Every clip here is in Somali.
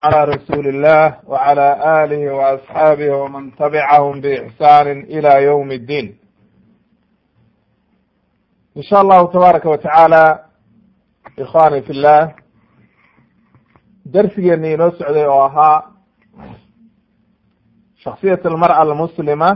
على رسول الله وعلى آله وأصحابه ومن تبعهم بإحسان إلى يوم الدين إن شاء الله تبارك وتعالى إخواني في الله درسgeeni inoo socday oo ahaa shaksiyat almar'a almuslima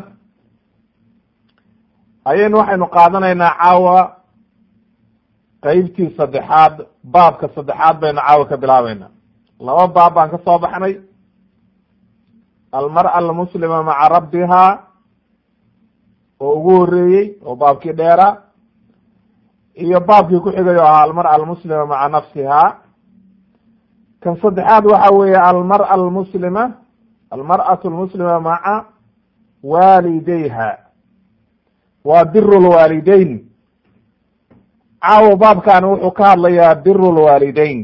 ayaynu waxaynu qaadanaynaa caawa qeybtii saddexaad baabka saddexaad baynu caawa ka bilaabeynaa laba baab baan ka soo baxnay almar'a almuslima maca rabbiha oo ugu horeeyey oo baabkii dheera iyo baabkii ku xigay oo ahaa almar'a almuslima maca nafsiha kan saddexaad waxa weeye almar'a almuslima almar'atu almuslima maca waalideyha waa biru lwaalideyn caawa baabkaani wuxuu ka hadlayaa biru lwaalideyn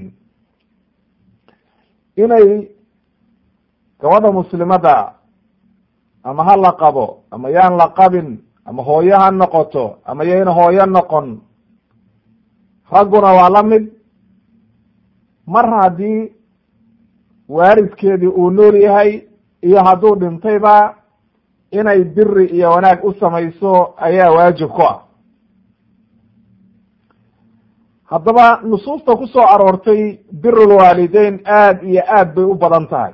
inay gabadha muslimada ama ha la qabo ama yaan la qabin ama hooyo ha noqoto ama yayna hooyo noqon ragguna waa la mid mar haddii waalidkeedii uu nool yahay iyo hadduu dhintayba inay biri iyo wanaag u samayso ayaa waajib ku ah haddaba nusuusta ku soo aroortay birulwaalideyn aad iyo aad bay u badan tahay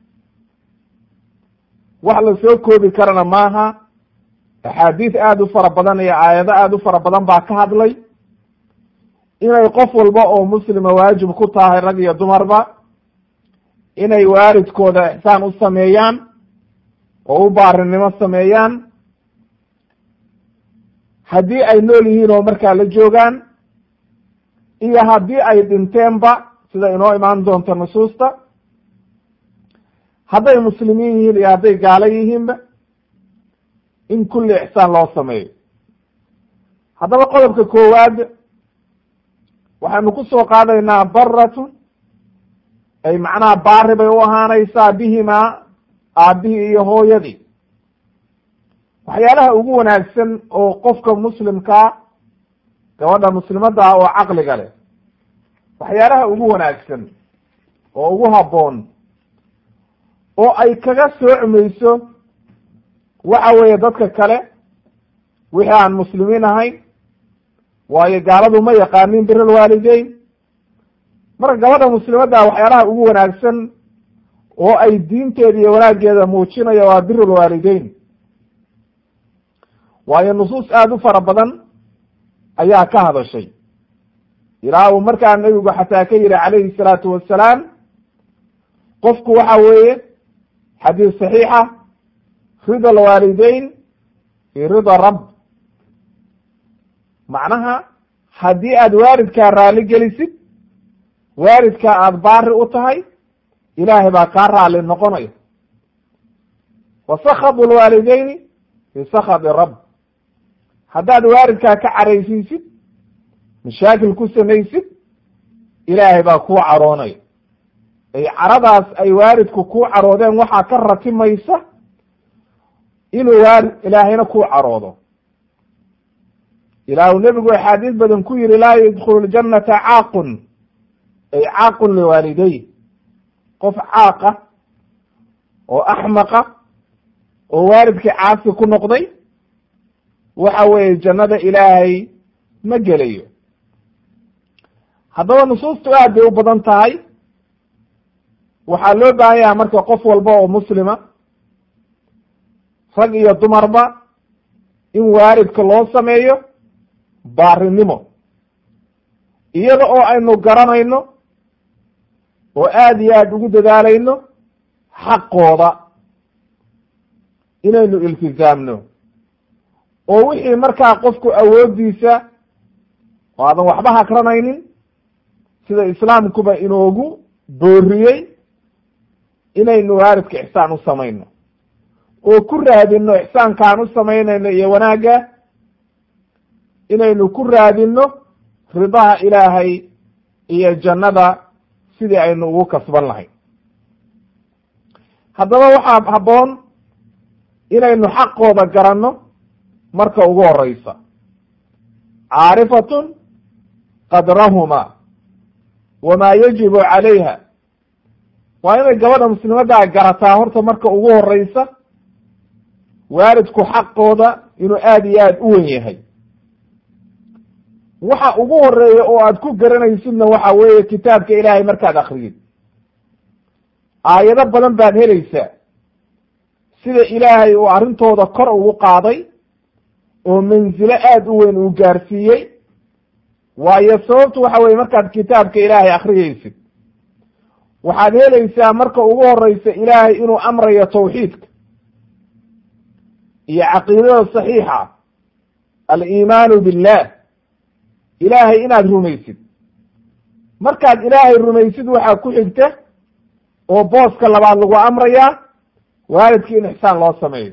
wax la soo koobi karana maaha axaadiis aada u fara badan iyo aayado aada u fara badan baa ka hadlay inay qof walba oo muslima waajib ku tahay rag iyo dumarba inay waalidkooda ixsaan u sameeyaan oo u baarinimo sameeyaan haddii ay nool yihiin oo markaa la joogaan iyo haddii ay dhinteenba sida inoo imaan doonto nusuusta hadday muslimiin yihiin iyo hadday gaalo yihiinba in kulli ixsaan loo sameeyo haddaba qodobka koowaad waxaynu ku soo qaadaynaa baratun ay macnaha baari bay u ahaanaysaa bihimaa aabihii iyo hooyadii waxyaalaha ugu wanaagsan oo qofka muslimkaa gabadha muslimadda ah oo caqliga leh waxyaalaha ugu wanaagsan oo ugu habboon oo ay kaga soocmayso waxa weeye dadka kale wixii aan muslimiin ahayn waayo gaaladu ma yaqaanin bir alwaalideyn marka gabadha muslimadda waxyaalaha ugu wanaagsan oo ay diinteeda iyo wanaaggeeda muujinaya waa bir alwaalideyn waayo nusuus aada u fara badan ayaa ka hadashay ilaa uu markaa nebigu xataa ka yihi calayhi salaatu wassalaam qofku waxa weeye xadiis saxiixa rida alwaalideyn fi rida rabb macnaha haddii aad waalidkaa raali gelisid waalidkaa aada baari u tahay ilaahay baa kaa raali noqonaya wa sakadu lwaalideyni fi sakadi rabb haddaad waalidkaa ka caraysiisid mashaakil ku samaysid ilaahay baa kuu caroonaya ay caradaas ay waalidku kuu caroodeen waxaa ka ratimaysa inuu waalid ilaahayna kuu caroodo ilaahu nebigu axaadiis badan ku yihi laa yadkhulu ljannata caaqun ay caaqun liwaalidey qof caaqa oo axmaqa oo waalidkii caasi ku noqday waxa weeye jannada ilaahay ma gelayo haddaba nusuustu aad bay u badan tahay waxaa loo baahan yaha marka qof walba oo muslima rag iyo dumarba in waalidka loo sameeyo baarinimo iyada oo aynu garanayno oo aada iyo aada ugu dadaalayno xaqooda inaynu iltizaamno oo wixii markaa qofku awooddiisa oo aadan waxba hakranaynin sida islaamkuba inoogu booriyey inaynu waalidka ixsaan u samayno oo ku raadino ixsaankaan u samaynayno iyo wanaagga inaynu ku raadino ridaha ilaahay iyo jannada sidii aynu ugu kasban lahayn haddaba waxaa habboon inaynu xaqooda garanno marka ugu horeysa caarifatun qadrahuma wamaa yajibu calayha waa inay gabadha muslimaddaa garataa horta marka ugu horeysa waalidku xaqooda inuu aada iyo aada u wen yahay waxa ugu horeeya oo aad ku garanaysidna waxa weeye kitaabka ilaahay markaad akriyid aayado badan baad helaysaa sida ilaahay uu arrintooda kor ugu qaaday oo mansilo aada u weyn uu gaarsiiyey waayo sababtu waxa weye markaad kitaabka ilaahay akriyeysid waxaad helaysaa marka ugu horeysa ilaahay inuu amrayo tawxiidka iyo caqiidada saxiixa aliimaanu billah ilaahay inaad rumaysid markaad ilaahay rumaysid waxaa ku xigta oo booska labaad lagu amrayaa waalidkii in ixsaan loo sameeyo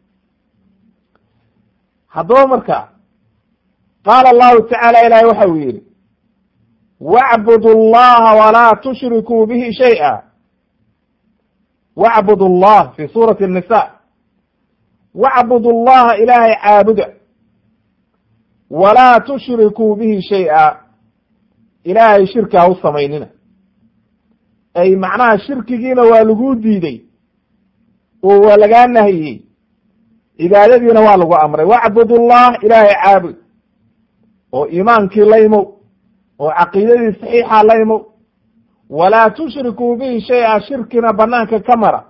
haddaba marka qaala allahu tacaala ilaahay waxa uu yidhi wacbudu allaha walaa tushrikuu bihi shay'a wacbud allah fi suurati الnisa wacbud allaha ilaahay caabuda walaa tushrikuu bihi shay-a ilaahay shirki ha u samaynina ay macnaha shirkigiina waa laguu diiday oo waa lagaa nahiyey cibaadadiina waa lagu amray wacbud ullah ilaahay caabud oo iimaankii la imow oo caqiidadii saxiixa la imow walaa tushrikuu bihi shay-a shirkina banaanka ka mara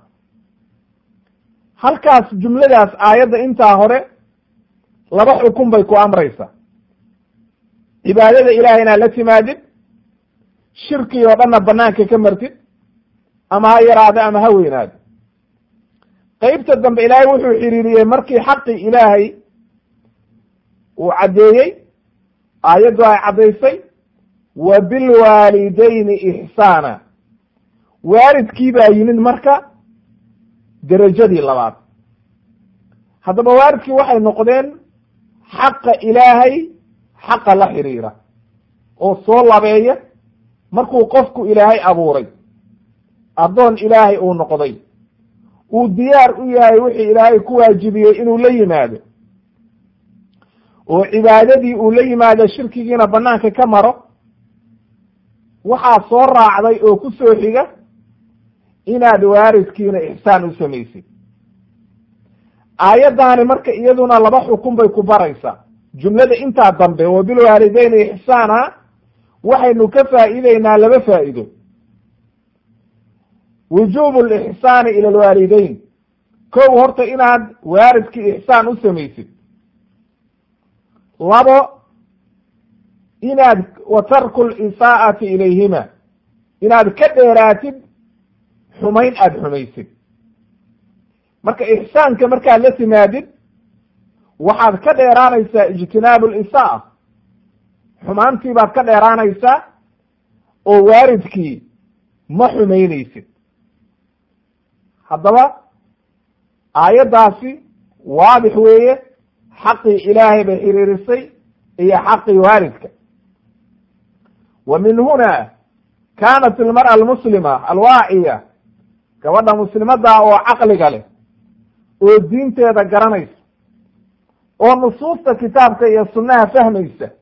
halkaas jumladaas aayadda intaa hore laba xukun bay ku amraysaa cibaadada ilahay inaad la timaadid shirkii oo dhanna banaanka ka martid ama ha yaraado ama ha weynaado qeybta dambe ilaahay wuxuu xiriiriyey markii xaqii ilaahay uu caddeeyey aayaddu ay caddaysay wa bilwaalidayni ixsaana waalidkii baa yimid marka derajadii labaad haddaba waalidkii waxay noqdeen xaqa ilaahay xaqa la xiriira oo soo labeeya markuu qofku ilaahay abuuray addoon ilaahay uu noqday uu diyaar u yahay wixii ilaahay ku waajibiyey inuu la yimaado oo cibaadadii uu la yimaado shirkigiina banaanka ka maro waxaa soo raacday oo ku soo xiga inaad waaridkiina ixsaan u samaysid aayaddaani marka iyaduna laba xukun bay ku baraysaa jumlada intaa dambe wa bilwaalideyni ixsaana waxaynu ka faa'iideynaa laba faa'iido wujuubu lixsaani ila alwaalideyn kow horta inaad waaridkii ixsaan u samaysid labo inaad wa tarku lisaa'ati ilayhima inaad ka dheeraatid xumayn aada xumaysid marka ixsaanka markaad la timaadid waxaad ka dheeraanaysaa ijtinaabu lisaa xumaantii baad ka dheeraanaysaa oo waaridkii ma xumaynaysid haddaba aayaddaasi waadix weeye xaqii ilaahay bay xiriirisay iyo xaqii waalidka wa min huna kaanat ilmar'a almuslima alwaaciya gabadha muslimadda oo caqliga leh oo diinteeda garanaysa oo nusuusta kitaabka iyo sunnaha fahmaysa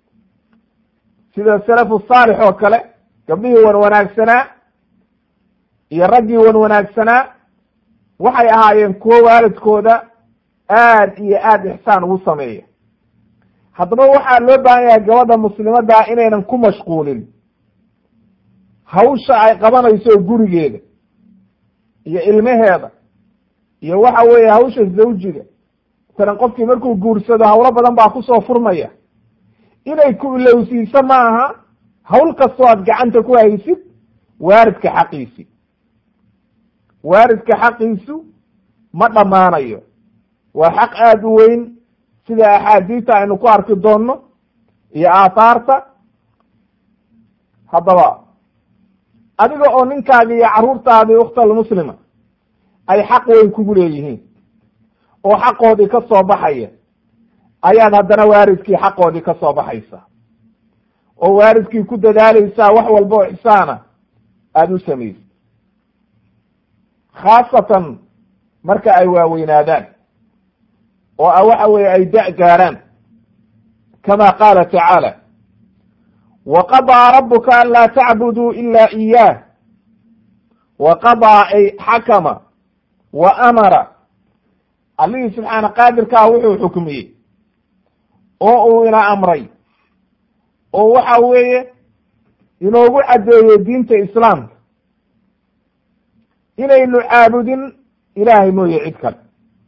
sida salafu saalix oo kale gabdhihii wan wanaagsanaa iyo raggii wan wanaagsanaa waxay ahaayeen kuwo waalidkooda aad iyo aad ixsaan ugu sameeya haddaba waxaa loo baahan yahay gabadha muslimaddaa inaynan ku mashquulin hawsha ay qabanayso gurigeeda iyo ilmaheeda iyo waxa weeye hawsha zawjiga masalan qofkii markuu guursado hawlo badan baa kusoo furmaya inay ku ilowsiiso ma aha hawl kastoo aad gacanta ku haysid waaridka xaqiisi waaridka xaqiisu ma dhammaanayo waa xaq aada u weyn sida axaadiista aynu ku arki doonno iyo aathaarta haddaba adiga oo ninkaagi iyo carruurtaadii ukhtalmuslima ay xaq weyn kugu leeyihiin oo xaqoodii ka soo baxaya ayaad haddana waaridkii xaqoodii ka soo baxaysaa oo waaridkii ku dadaalaysaa wax walba oo ixsaana aada u samaysid khaasatan marka ay waaweynaadaan oo a waxa weeye ay da' gaaraan kama qaala tacaala wa qadaa rabuka an laa tacbuduu ila iyaah wa qadaa ay xakama wa amara allihii subxaana qaadirkaa wuxuu xukmiyey oo uu ina amray oo waxa weeye inoogu caddeeyey diinta islaamka inaynu caabudin ilaahay mooye cid kale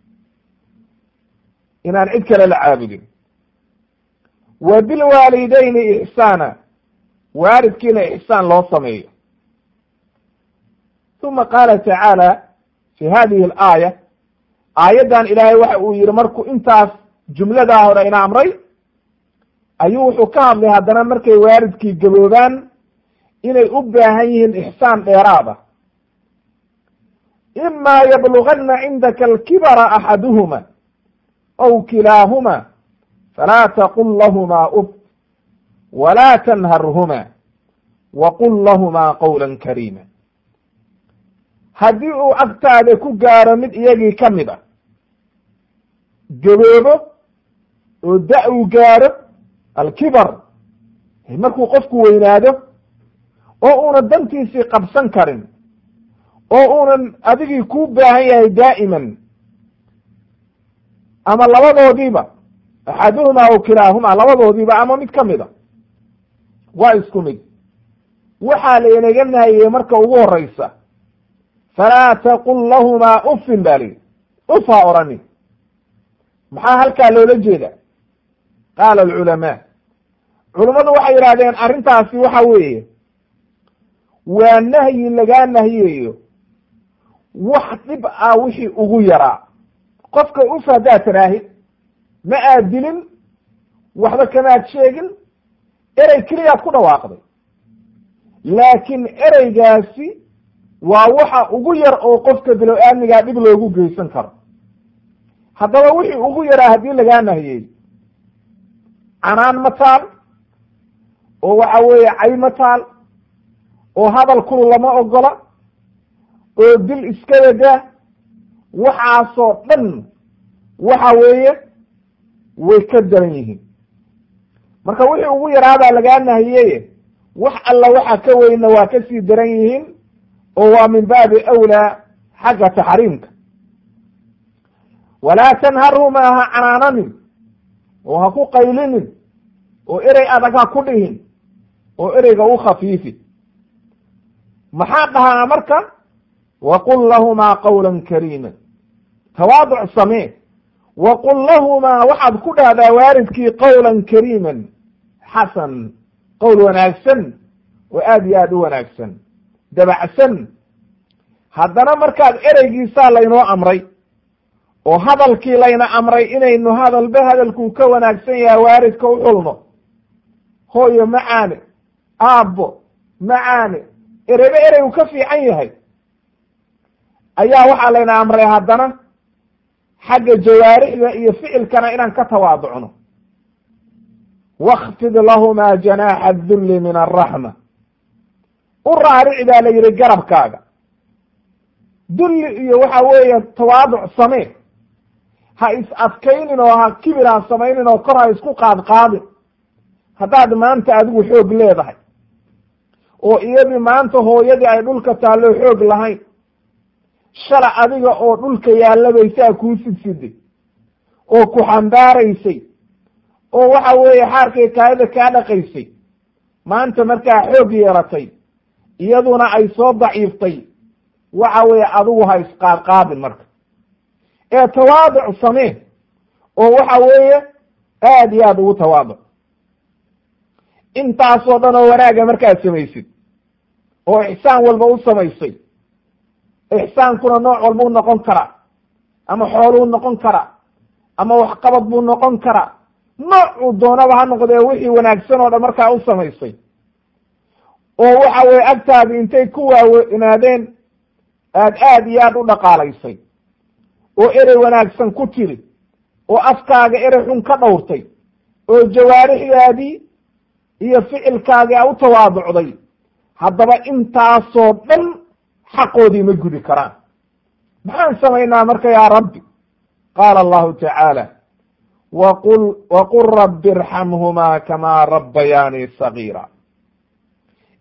inaan cid kale la caabudin wa bilwaalidayni ixsaana waalidkiina ixsaan loo sameeyo uma qaala tacaala fi hadihi alaaya aayaddan ilaahay waxa uu yihi markuu intaas jumladaa hore ina amray ayuu wuxuu ka hadlay haddana markay waalidkii gaboobaan inay u baahan yihiin ixsaan dheeraada ima yabluganna cindaka alkibara axaduhuma aw kilaahuma falaa taqul lahumaa uf walaa tanharhuma waqul lahumaa qawla kariima haddii uu agtaada ku gaaro mid iyagii ka mid a gaboobo oo da- uu gaaro alkibar markuu qofku weynaado oo uunan dantiisii qabsan karin oo uunan adigii kuu baahan yahay daa'iman ama labadoodiiba axaduhumaa aw kilaahumaa labadoodiiba ama mid ka mid a waa isku mid waxaa laynaga nahayey marka ugu horeysa falaa taqul lahumaa ufin ba lihi uf ha orani maxaa halkaa loola jeeda qaala alculamaa culummadu waxay yidhahdeen arrintaasi waxa weeye waa nahyi lagaa nahyeeyo wax dhib ah wixii ugu yaraa qofka uf haddaad tiraahid ma aad dilin waxba kamaad sheegin erey keliyaad ku dhawaaqday laakiin ereygaasi waa waxa ugu yar oo qofka bilo-aadmigaa dhib loogu geysan karo haddaba wixii ugu yaraa haddii lagaa nahiyey canaan ma taal oo waxa weeye cay ma taal oo hadal kulu lama ogola oo dil iska wadaa waxaasoo dhan waxa weeye way ka daran yihiin marka wixii ugu yaraadaa lagaa nahiyeye wax alla waxa ka weyna waa ka sii daran yihiin oo waa min baabi awlaa xagga taxriimka walaa tanharhumaa ha canaananin oo ha ku qaylinin oo erey adag ha ku dhihin oo ereyga u khafiifi maxaa dhahaa marka waqul lahumaa qawla kariima tawaaduc samee waqul lahumaa waxaad ku dhahdaa waalidkii qawlan kariiman xasan qowl wanaagsan oo aad iyo aad u wanaagsan dabacsan haddana markaad ereygiisaa laynoo amray oo hadalkii layna amray inaynu hadalba hadalkuu ka wanaagsan yahay waalidka u xulno hooyo macaane aabbo macaane erebe erey uu ka fiican yahay ayaa waxaa layna amray haddana xagga jawaarixda iyo ficilkana inaan ka tawaaducno wakfid lahumaa janaaxa adulli min alraxma u raaric baa la yidhi garabkaaga dulli iyo waxa weeye tawaaduc samee ha is adkaynin oo ha kibir ha samaynin oo kor ha isku qaad qaadin haddaad maanta adigu xoog leedahay oo iyadii maanta hooyadii ay dhulka taallo xoog lahayn shala adiga oo dhulka yaallabaysaa kuu sidsiday oo ku xambaaraysay oo waxa weeye xaarkay kaayada kaa dhaqaysay maanta markaa xoog yeelatay iyaduna ay soo daciiftay waxa weeye adigu ha isqaadqaadin marka ee tawaaduc samee oo waxa weeye aad iyo aad ugu tawaaduc intaasoo dhan oo wanaaga markaad samaysid oo ixsaan walba u samaysay ixsaankuna nooc walbuu noqon karaa ama xooluu noqon karaa ama waxqabad buu noqon karaa noocuu doonaba ha noqdee wixii wanaagsan oo dhan markaa u samaysay oo waxa weye agtaadi intay ku waaweynaadeen aad aad iyo aad u dhaqaalaysay oo erey wanaagsan ku tiri oo afkaaga erey xun ka dhowrtay oo jawaarixdaadii iyo ficilkaagii a u tawaaducday haddaba intaasoo dhan xaqoodii ma gudi karaan maxaan samaynaa marka yaa rabbi qaala allahu tacaala waqul waqul rabbi irxamhumaa kamaa rabbayaanii sagiira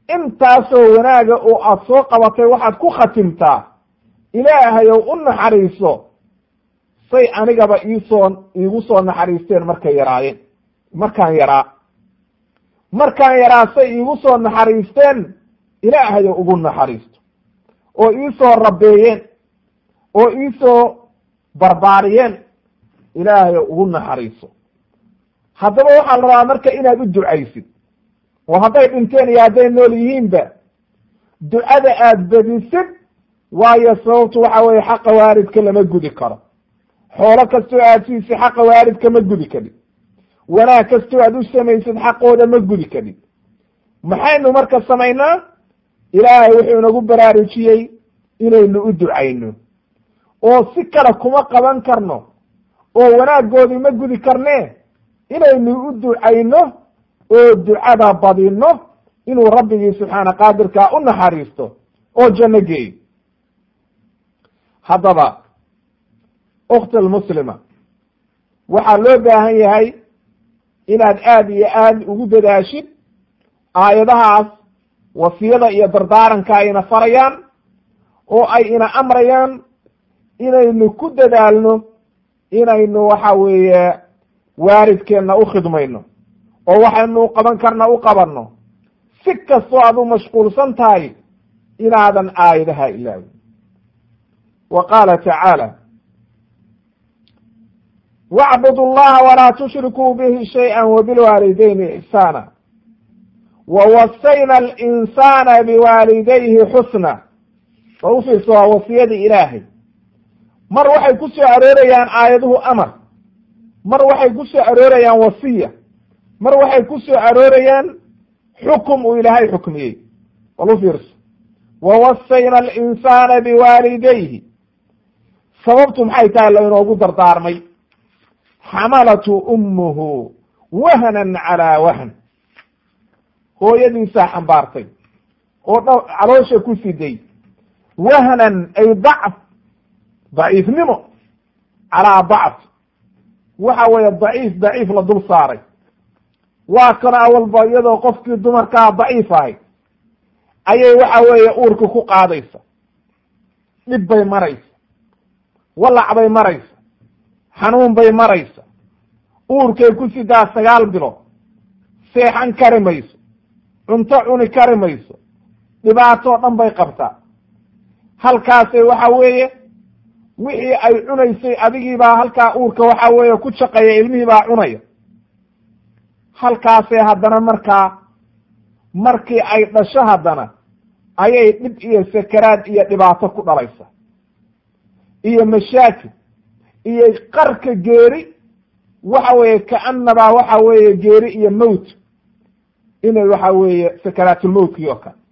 intaasoo wanaaga oo aada soo qabatay waxaad ku khatimtaa ilaahayow u naxariiso say anigaba iisoo iigu soo naxariisteen markay yaraayeen markaan yaraa markaan yaraa say iigu soo naxariisteen ilaahayow ugu naxariisto oo iisoo rabeeyeen oo iisoo barbaariyeen ilaahayow ugu naxariiso haddaba waxaa la rabaa marka inaad u ducaysid oo hadday dhinteen iyo hadday nool yihiinba ducada aad bedisid waayo sababtu waxa weeye xaqa waalidka lama gudi karo xoolo kastoo aad siisay xaqa waalidka ma gudi kadhid wanaag kastoo aad u samaysid xaqooda ma gudi kadhid maxaynu marka samaynaa ilaahay wuxuu inagu baraarujiyey inaynu u ducayno oo si kale kuma qaban karno oo wanaaggoodii ma gudi karnee inaynu u ducayno oo ducada badino inuu rabbigii subxaana qaadirkaa u naxariisto oo janno geeyo haddaba ukhti almuslima waxaa loo baahan yahay inaad aada iyo aada ugu dadaashid aayadahaas wasiyada iyo dardaaranka ayna farayaan oo ay ina amrayaan inaynu ku dadaalno inaynu waxa weeye waalidkeenna u khidmayno oo waxaynu qaban karna u qabanno si kastoo aad u mashquulsan tahay inaadan aayadaha ilaawin wa qaala tacaala wacbudu llaha walaa tushrikuu bihi shayئa wabilwaalidayni ixsaana wawasayna alinsana biwaalidayhi xusna war u fiirso waa wasiyadii ilaahay mar waxay ku soo aroorayaan aayaduhu amar mar waxay ku soo aroorayaan wasiya mar waxay ku soo aroorayaan xukum uu ilaahay xukmiyey wal u fiirso wawasayna alinsana biwaalidayhi sababtu maxay tahay lainoogu dardaarmay xamalatu ummuhu wahnan calaa wahn hooyadiisaa xambaartay oo dh caloosha ku siday wahnan ay dacf daciifnimo calaa dacf waxa weeye daciif daciif la dul saaray waa kana awalba iyadoo qofkii dumarkaa daciif ahay ayay waxa weeye uurka ku qaadaysa dhib bay maraysa walac bay maraysa xanuun bay maraysa uurkay ku sidaa sagaal bilood seexan kari mayso cunto cuni kari mayso dhibaatoo dhan bay qabtaa halkaasay waxa weeye wixii ay cunaysay adigiibaa halkaa uurka waxa weeye ku shaqeeya ilmihii baa cunaya halkaasay haddana markaa markii ay dhasho haddana ayay dhib iyo sakaraad iyo dhibaato ku dhalaysa iyo mashaakil iyo qarka geeri waxa weeye kaanabaa waxa weeye geeri iyo mowt inay waxa weeye sakaraatulmowtkii oo kale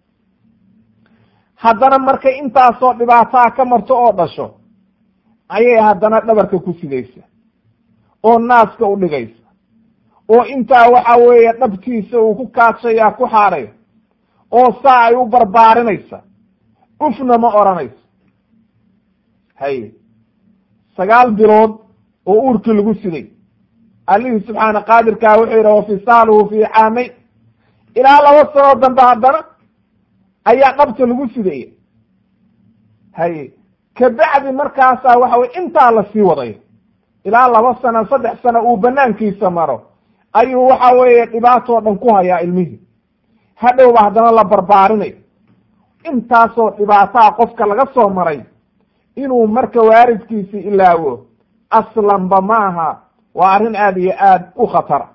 haddana markay intaasoo dhibaataa ka marto oo dhasho ayay haddana dhabarka ku sidaysa oo naaska u dhigaysa oo intaa waxa weeye dhabtiisa uu ku kaadshaya ku xaadhayo oo saa ay u barbaarinaysa ufna ma odhanayso haye sagaal bilood oo uurkii lagu siday allihii subxaana qaadirkaa wuxuu yidhi wafisaaluhu fii caamayn ilaa laba sanoo dambe haddana ayaa dhabta lagu sidaya haye kabacdi markaasaa waxa weye intaa lasii wadayo ilaa laba sano saddex sano uu banaankiisa maro ayuu waxa weeye dhibaatoo dhan ku hayaa ilmihii hadhowba haddana la barbaarinayo intaasoo dhibaataa qofka laga soo maray inuu marka waalidkiisi ilaawo aslanba maaha waa arrin aada iyo aada u khatara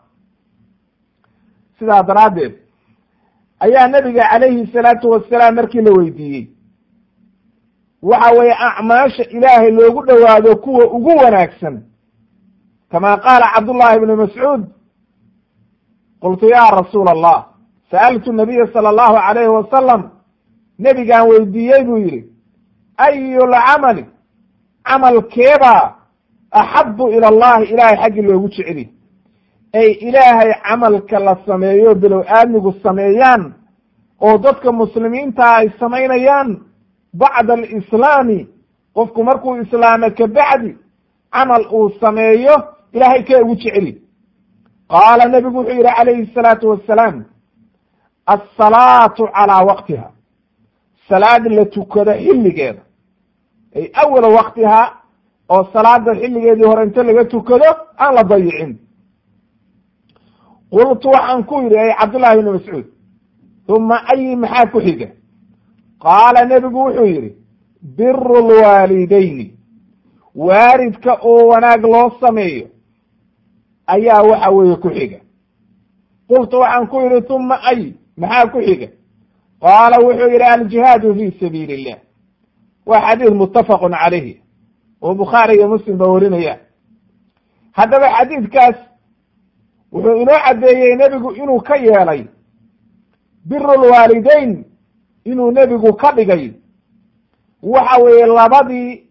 sidaa daraaddeed ayaa nabiga calayhi salaatu wasalaam markii la weydiiyey waxa weeye acmaasha ilaahay loogu dhowaado kuwa ugu wanaagsan kama qaala cabdullahi ibnu mascuud qultu ya rasuula allah sa'altu nabiya sala allahu calayhi wasalam nebigaan weydiiyey buu yidhi ayu lcamali camalkeebaa axabu ila allahi ilaahay xaggii loogu jeceliy ay ilaahay camalka la sameeyo bilow aadmigu sameeyaan oo dadka muslimiinta ay samaynayaan bacda alislaami qofku markuu islaamo kabacdi camal uu sameeyo ilaahay kee ugu jeceli qaala nebigu wuxuu yidhi calayhi salaatu wassalaam alsalaatu calaa waqtiha salaad la tukado xilligeeda ay awala waqtihaa oo salaada xilligeedii hore inta laga tukado aan la dayicin qultu waxaan ku yidhi ay cabdullahi ibni mascuud uma ayi maxaa ku xiga qaala nebigu wuxuu yidhi biru lwaalidayni waalidka oo wanaag loo sameeyo ayaa waxa weeye ku xiga qultu waxaan ku yidhi uma ay maxaa ku xiga qaala wuxuu yidhi aljihaadu fi sabiili illah waa xadiis muttafaqun calayhi oo bukhaari iyo muslim ba warinaya haddaba xadiidkaas wuxuu inoo caddeeyey nebigu inuu ka yeelay biru lwaalidayn inuu nebigu ka dhigay waxa weeye labadii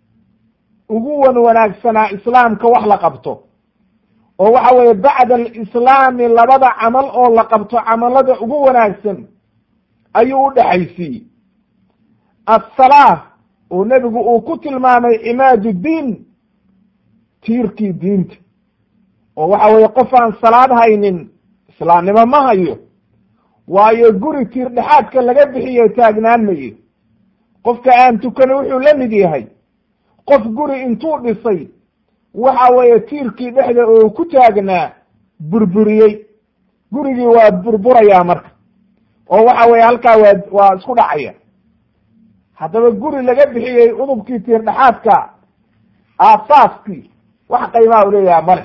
ugu wan wanaagsanaa islaamka wax la qabto oo waxa weeye bacda alislaami labada camal oo la qabto camalada ugu wanaagsan ayuu u dhexaysiiyey assalaa oo nebigu uu ku tilmaamay cimaadu diin tiirkii diinta oo waxa weeye qof aan salaad haynin islaamnimo ma hayo waayo guri tiir dhexaadka laga bixiyo taagnaan mayo qofka aan tukani wuxuu la mid yahay qof guri intuu dhisay waxa weeye tiirkii dhexda oo ku taagnaa burburiyey gurigii waa burburayaa marka oo waxa weeye halkaa waa waa isku dhacaya haddaba guri laga bixiyey udubkii tiir dhexaadka aasaaskii wax qiimaa u leeyaha male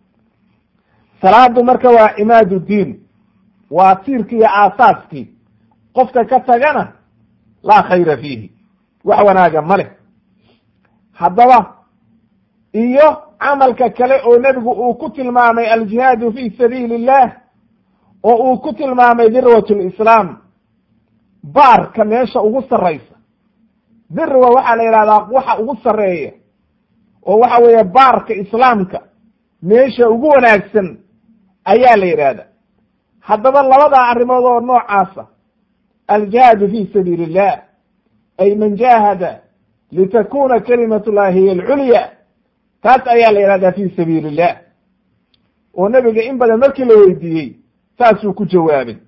salaadu marka waa cimaadu diin waa tiirkii iyo aasaaskii qofka ka tagana laa khayra fiihi wax wanaaga ma leh haddaba iyo camalka kale oo nebigu uu ku tilmaamay aljihaadu fi sabiili illah oo uu ku tilmaamay dirwat lislaam baarka meesha ugu sarraysa dirwa waxaa la yidhahdaa waxa ugu sarreeya oo waxa weeye baarka islaamka meesha ugu wanaagsan ayaa la yidhahda haddaba labadaa arrimood oo noocaasa aljihaadu fi sabiili illah ay man jahada litakuna kalimat llahi hiy alculya taas ayaa la yidhahdaa fi sabiili illah oo nebiga in badan markii la weydiiyey saasuu ku jawaabay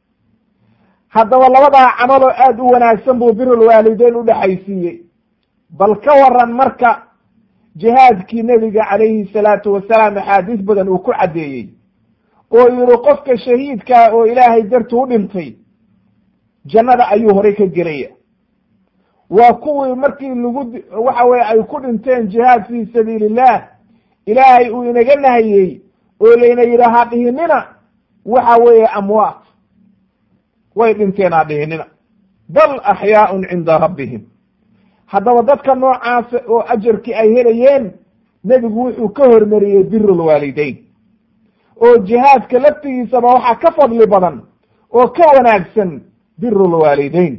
haddaba labadaa camaloo aada u wanaagsan buu birulwaalideyn u dhexaysiiyey bal ka waran marka jihaadkii nebiga calayhi salaatu wasalaam axaadiis badan uu ku caddeeyey oo yihi qofka shahiidkaa oo ilaahay dartu u dhintay jannada ayuu horay ka gelaya waa kuwii markii lagu waxa weye ay ku dhinteen jihaad fi sabiili illah ilaahay uu inaga nahiyey oo layna yidhi ha dhihinina waxa weeye amwaat way dhinteen ha dhihinina bal axyaaun cinda rabbihim haddaba dadka noocaasa oo ajarkii ay helayeen nebigu wuxuu ka hormariyey biru lwaalideyn oo jihaadka laftigiisaba waxaa ka fadli badan oo ka wanaagsan biru lwaalideyn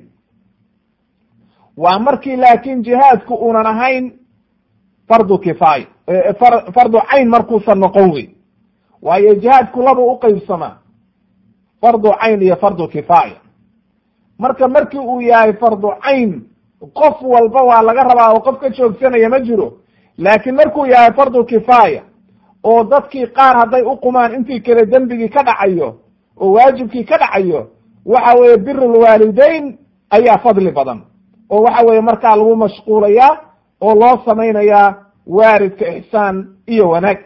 waa markii laakiin jihaadku uunan ahayn fardu kifaaya fardu cayn markuusan noqon wey waayo jihaadku laba u qeybsamaa fardu cayn iyo fardu kifaaya marka markii uu yahay fardu cayn qof walba waa laga rabaa oo qof ka joogsanaya ma jiro laakiin markuu yahay fardu kifaaya oo dadkii qaar hadday u qumaan intii kale dembigii ka dhacayo oo waajibkii ka dhacayo waxa weeye birulwaalideyn ayaa fadli badan oo waxa weeye markaa lagu mashquulayaa oo loo samaynayaa waaridka ixsaan iyo wanaag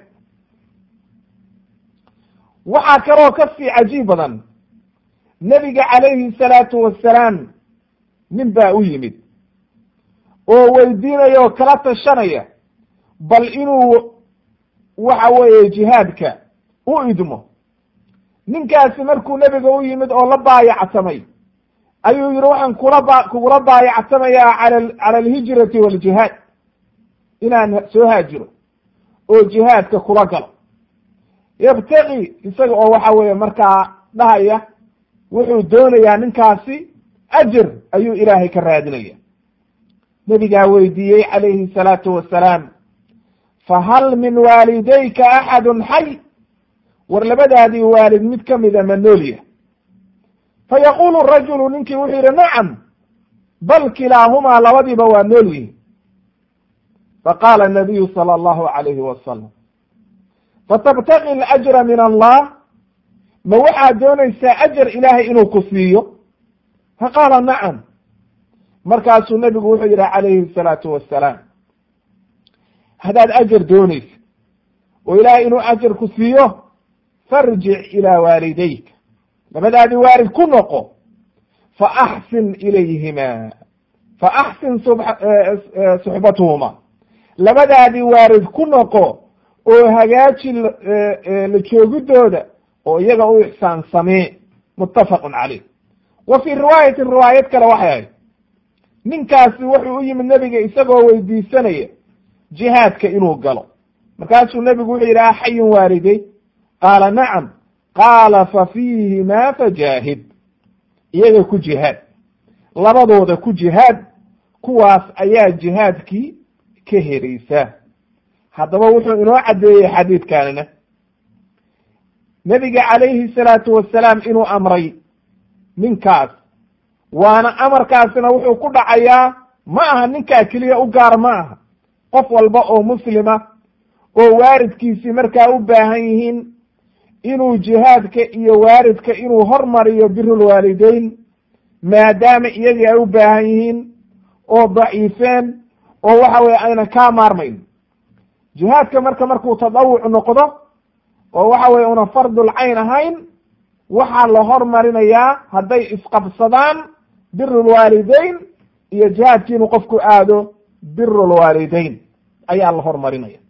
waxaa kaloo ka sii cajiib badan nebiga calayhi salaatu wassalaam nin baa u yimid oo weydiinaya oo kala tashanaya bal inuu waxa weeye jihaadka u idmo ninkaasi markuu nebiga u yimid oo la baayactamay ayuu yihi waxaan kula ba kugula baayactamayaa cala cala alhijrati waljihaad inaan soo haajiro oo jihaadka kula galo yabtaqi isaga oo waxa weeye markaa dhahaya wuxuu doonayaa ninkaasi ajar ayuu ilaahay ka raadinaya nebigaa weydiiyey calayhi salaatu wassalaam fahal min waalidayka axadun xay war labadaadii waalid mid ka mida ma noolya fayaqulu rajulu ninkii wuxuu yidhi nacam bal kilaahumaa labadiiba waa nool yihin faqaala anabiyu sala allahu calayhi wasalam fatabtaqi alajra min allah ma waxaad doonaysaa ajar ilaahay inuu ku siiyo fa qaala nacam markaasuu nebigu wuxuu yidhi calayhi salaatu wassalaam haddaad ajar doonaysa oo ilaahay inuu ajar ku siiyo farjic ilaa waalidayka labadaadii waalid ku noqo fa axsin ilayhima fa axsin suxbatuhuma labadaadii waalid ku noqo oo hagaaji la joogidooda oo iyaga u ixsaan samee muttafaqun caleyh wa fii riwaayatin riwaayad kale waxay ahayd ninkaasi wuxuu u yimid nebiga isagoo weydiisanaya jihaadka inuu galo markaasuu nebigu wuxuu yidhi axayun waaliday qaala nacam qaala fa fiihimaa fajaahid iyaga ku jihaad labadooda ku jihaad kuwaas ayaa jihaadkii ka heraysa haddaba wuxuu inoo caddeeyey xadiidkanina nebiga calayhi salaatu wasalaam inuu amray ninkaas waana amarkaasina wuxuu ku dhacayaa ma aha ninkaa keliya u gaar ma aha qof walba oo muslima oo waaridkiisii markaa u baahan yihiin inuu jihaadka iyo waaridka inuu hormariyo birulwaalideyn maadaama iyagii ay u baahan yihiin oo daciifeen oo waxa weye aynan kaa maarmayn jihaadka marka markuu tadawuc noqdo oo waxa weye una fardul cayn ahayn waxaa la hormarinayaa hadday isqabsadaan birulwaalideyn iyo jihaadkii inuu qofku aado birulwaalideyn ayaa la hormarinaya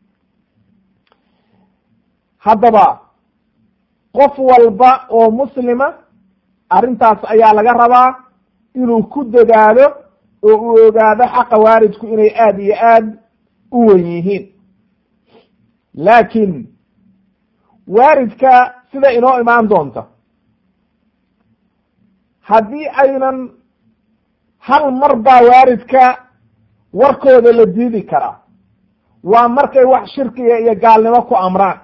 haddaba qof walba oo muslima arrintaas ayaa laga rabaa inuu ku dadaalo oo uu ogaado xaqa waalidku inay aada iyo aad u wen yihiin laakiin waalidka sida inoo imaan doonta haddii aynan hal mar baa waalidka warkooda la diidi karaa waa markay wax shirkiga iyo gaalnimo ku amraan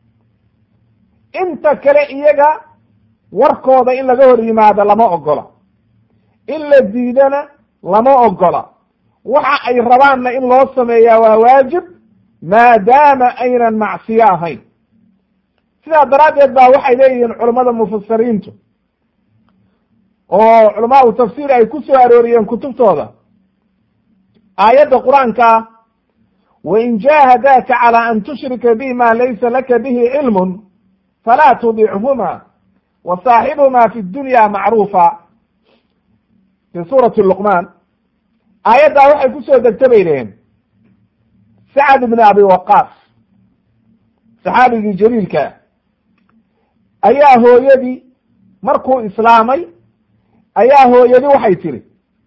inta kale iyaga warkooda in laga hor yimaado lama ogola in la diidana lama ogola waxa ay rabaanna in loo sameeyaa waa waajib maadaama aynan macsiyo ahayn sidaa daraaddeed baa waxay leeyihiin culammada mufasiriintu oo culamaau tafsiir ay ku soo arooriyeen kutubtooda aayadda qur-aanka wain jaahadaaka calى an tushrika bi ma laysa laka bihi cilm falaa tudichuma wasaaxibhuma fi dunya macruufa fi suurati luqmaan aayaddaa waxay ku soo degta bay dhaheen sacad ibn abi waqaas saxaabigii jaliilka ayaa hooyadii markuu islaamay ayaa hooyadi waxay tiri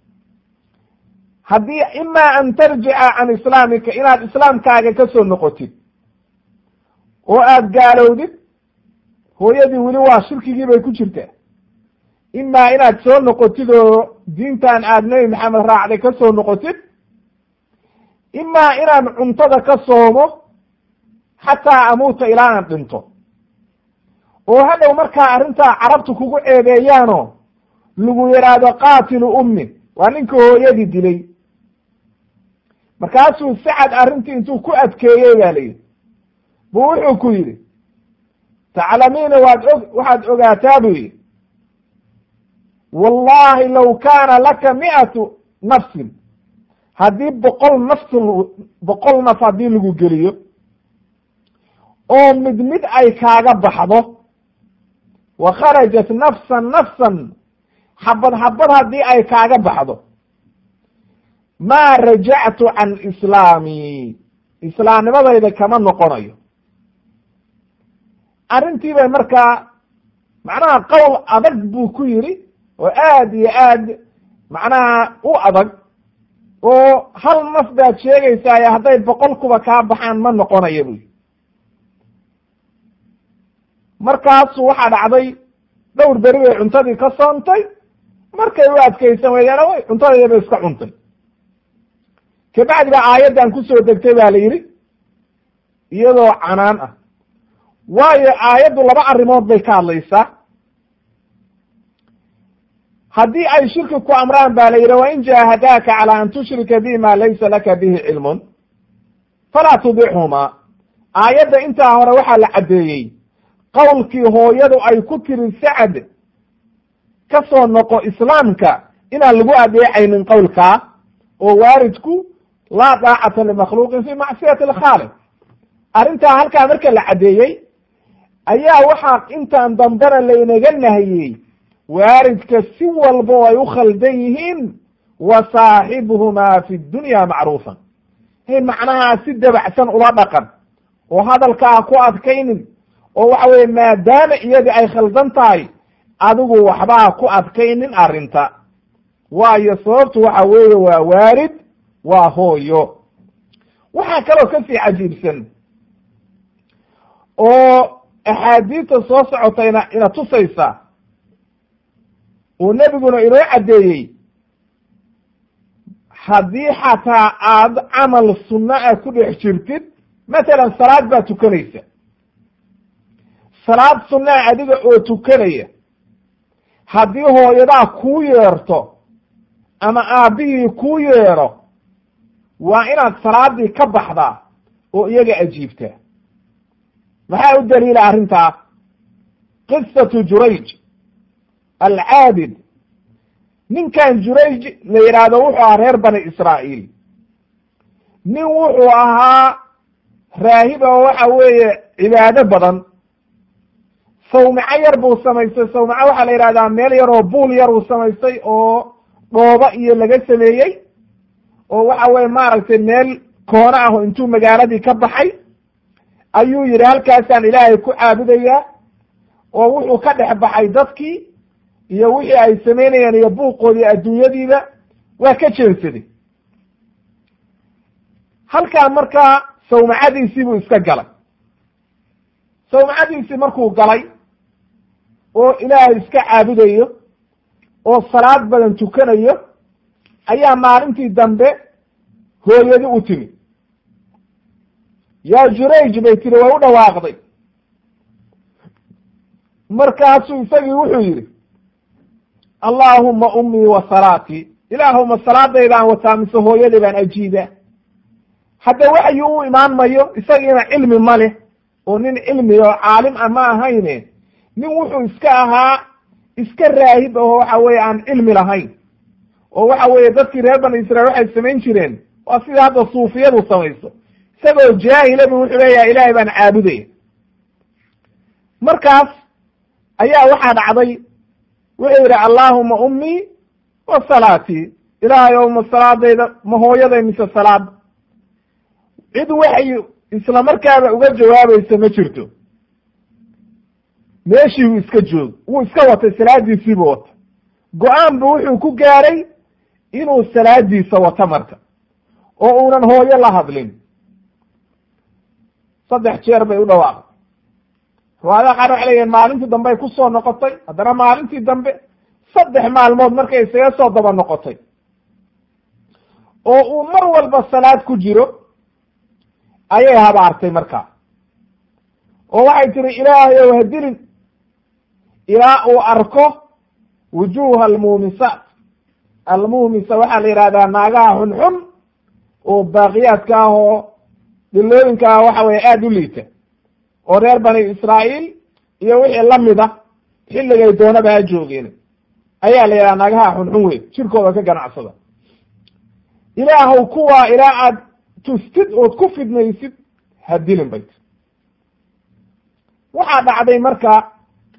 haddii ima an tarjica can islaamika inaad islaamkaaga ka soo noqotid oo aada gaalowdid hooyadii weli waa shirkigii bay ku jirtaa imaa inaad soo noqotid oo diintan aada nebi maxamed raacday ka soo noqotid imaa inaan cuntada ka soomo xataa amuuta ilaa aan dhinto oo hadhow markaa arrintaa carabtu kugu ceebeeyaano lagu yidhaahdo qaatilu ummi waa ninka hooyadii dilay markaasuu sacad arrintii intuu ku adkeeyey ba layidhi bu wuxuu ku yidhi taclamiina waad og waxaad ogaataa buu yidhi wallahi low kaana laka mi'atu nafsin haddii boqol nafs boqol naf haddii lagu geliyo oo mid mid ay kaaga baxdo wa kharajat nafsan nafsan xabad xabad haddii ay kaaga baxdo maa rajactu can islaami islaamnimadayda kama noqonayo arrintii bay markaa macnaha qowl adag buu ku yidhi oo aad iyo aad macnaha u adag oo hal naf baad sheegaysaaye hadday boqol kuba kaa baxaan ma noqonayo buy markaasu waxaa dhacday dhowr beri bay cuntadii ka soontay markay u adkaysan weeyaana way cuntadayda bay iska cuntay kabacdi baa aayaddan kusoo degtay ba la yidhi iyadoo canaan ah waayo aayaddu laba arrimood bay ka hadlaysaa haddii ay shirki ku amraan ba la yidhi wain jaahadaaka calى an tushrika bi ma laysa laka bihi cilmun falaa tudixhuma aayadda intaa hore waxaa la caddeeyey qowlkii hooyadu ay ku tiri sacad ka soo noqo islaamka inaan lagu adeecaynin qowlkaa oo waaridku laa daacata limakhluuqin fi macsiyati alkhaaliq arrintaa halkaa marka la caddeeyey ayaa waxaa intaan dambena laynaga nahiyey waaridka si walba oo ay u khaldan yihiin wa saaxibuhumaa fi dunya macruufan hay macnaha si dabacsan ula dhaqan oo hadalkaa ku adkaynin oo waxa weye maadaama iyadii ay khaldan tahay adigu waxbaa ku adkaynin arrinta waayo sababtu waxa weeye waa waarid waa hooyo waxaa kaloo kasii cajiibsan oo axaadiista soo socotayna ina tusaysa oo nebiguna inoo caddeeyey haddii xataa aad camal sunno ah ku dhex jirtid matalan salaad baa tukanaysa salaad sunnaa adiga oo tukanaya haddii hooyadaa kuu yeerto ama aabbihii kuu yeero waa inaad salaadii ka baxdaa oo iyaga ajiibtaa maxaa u daliila arrintaa qisatu jurayj alcaabid ninkan jurayj la yidhaahdo wuxuu ahaa reer bani israa'iil nin wuxuu ahaa raahib oo waxa weeye cibaado badan sawmico yar buu samaystay sawmico waxaa la yidhahdaa meel yar oo buul yar uu samaystay oo dhooba iyo laga sameeyey oo waxa weye maaragtay meel koono ah oo intuu magaaladii ka baxay ayuu yidhi halkaasaan ilaahay ku caabudayaa oo wuxuu ka dhex baxay dadkii iyo wixii ay samaynayeen iyo buuqoodii adduunyadiiba waa ka jeensaday halkaa markaa sawmacadiisii buu iska galay sawmacadiisii markuu galay oo ilaahay iska caabudayo oo salaad badan tukanayo ayaa maalintii dambe hooyadi u timi yaa jurayj bay tiri way u dhawaaqday markaasuu isagii wuxuu yidhi allaahuma ummii wa salaatii ilaahuma salaadaydaan wataa mise hooyadii baan ajiibaa hadda waxyi u imaan mayo isagiina cilmi ma leh oo nin cilmi oo caalim ah ma ahayne nin wuxuu iska ahaa iska raahib aho waxa weye aan cilmi lahayn oo waxa weeye dadkii reer bani israiil waxay samayn jireen waa sida hadda suufiyadu samayso isagoo jaahila bu wuxuu leeyahay ilaahay baan caabudaya markaas ayaa waxaa dhacday wuxuu yidhi allaahuma ummii wa salaatii ilaahay ow ma salaadayda ma hooyaday mise salaad cid waxay isla markaaba uga jawaabaysa ma jirto meeshii uu iska joog wuu iska watay salaadiisiibu wata go-aan bu wuxuu ku gaaray inuu salaadiisa wato marka oo uunan hooyo la hadlin saddex jeer bay u dhawaaqday riwaayadaha qaar waxay leeyihin maalintii dambe ay kusoo noqotay haddana maalintii dambe saddex maalmood markay isaga soo daba noqotay oo uu mar walba salaad ku jiro ayay habaartay markaa oo waxay tiri ilaahay ow hadilin ilaa uu arko wujuuha almuumisaat almuumisa waxaa la yidhahdaa naagaha xunxun oo baaqiyaadka ah oo dhilooyinka ah waxa weye aada u liita oo reer bani israa'iil iyo wixii lamid ah xilligay doonaba ha joogeen ayaa la yidhaha naagaha xunxun wey jirkooda ka ganacsada ilaahow kuwaa ilaa aad tustid ood ku fidnaysid ha dilin bayt waxaa dhacday marka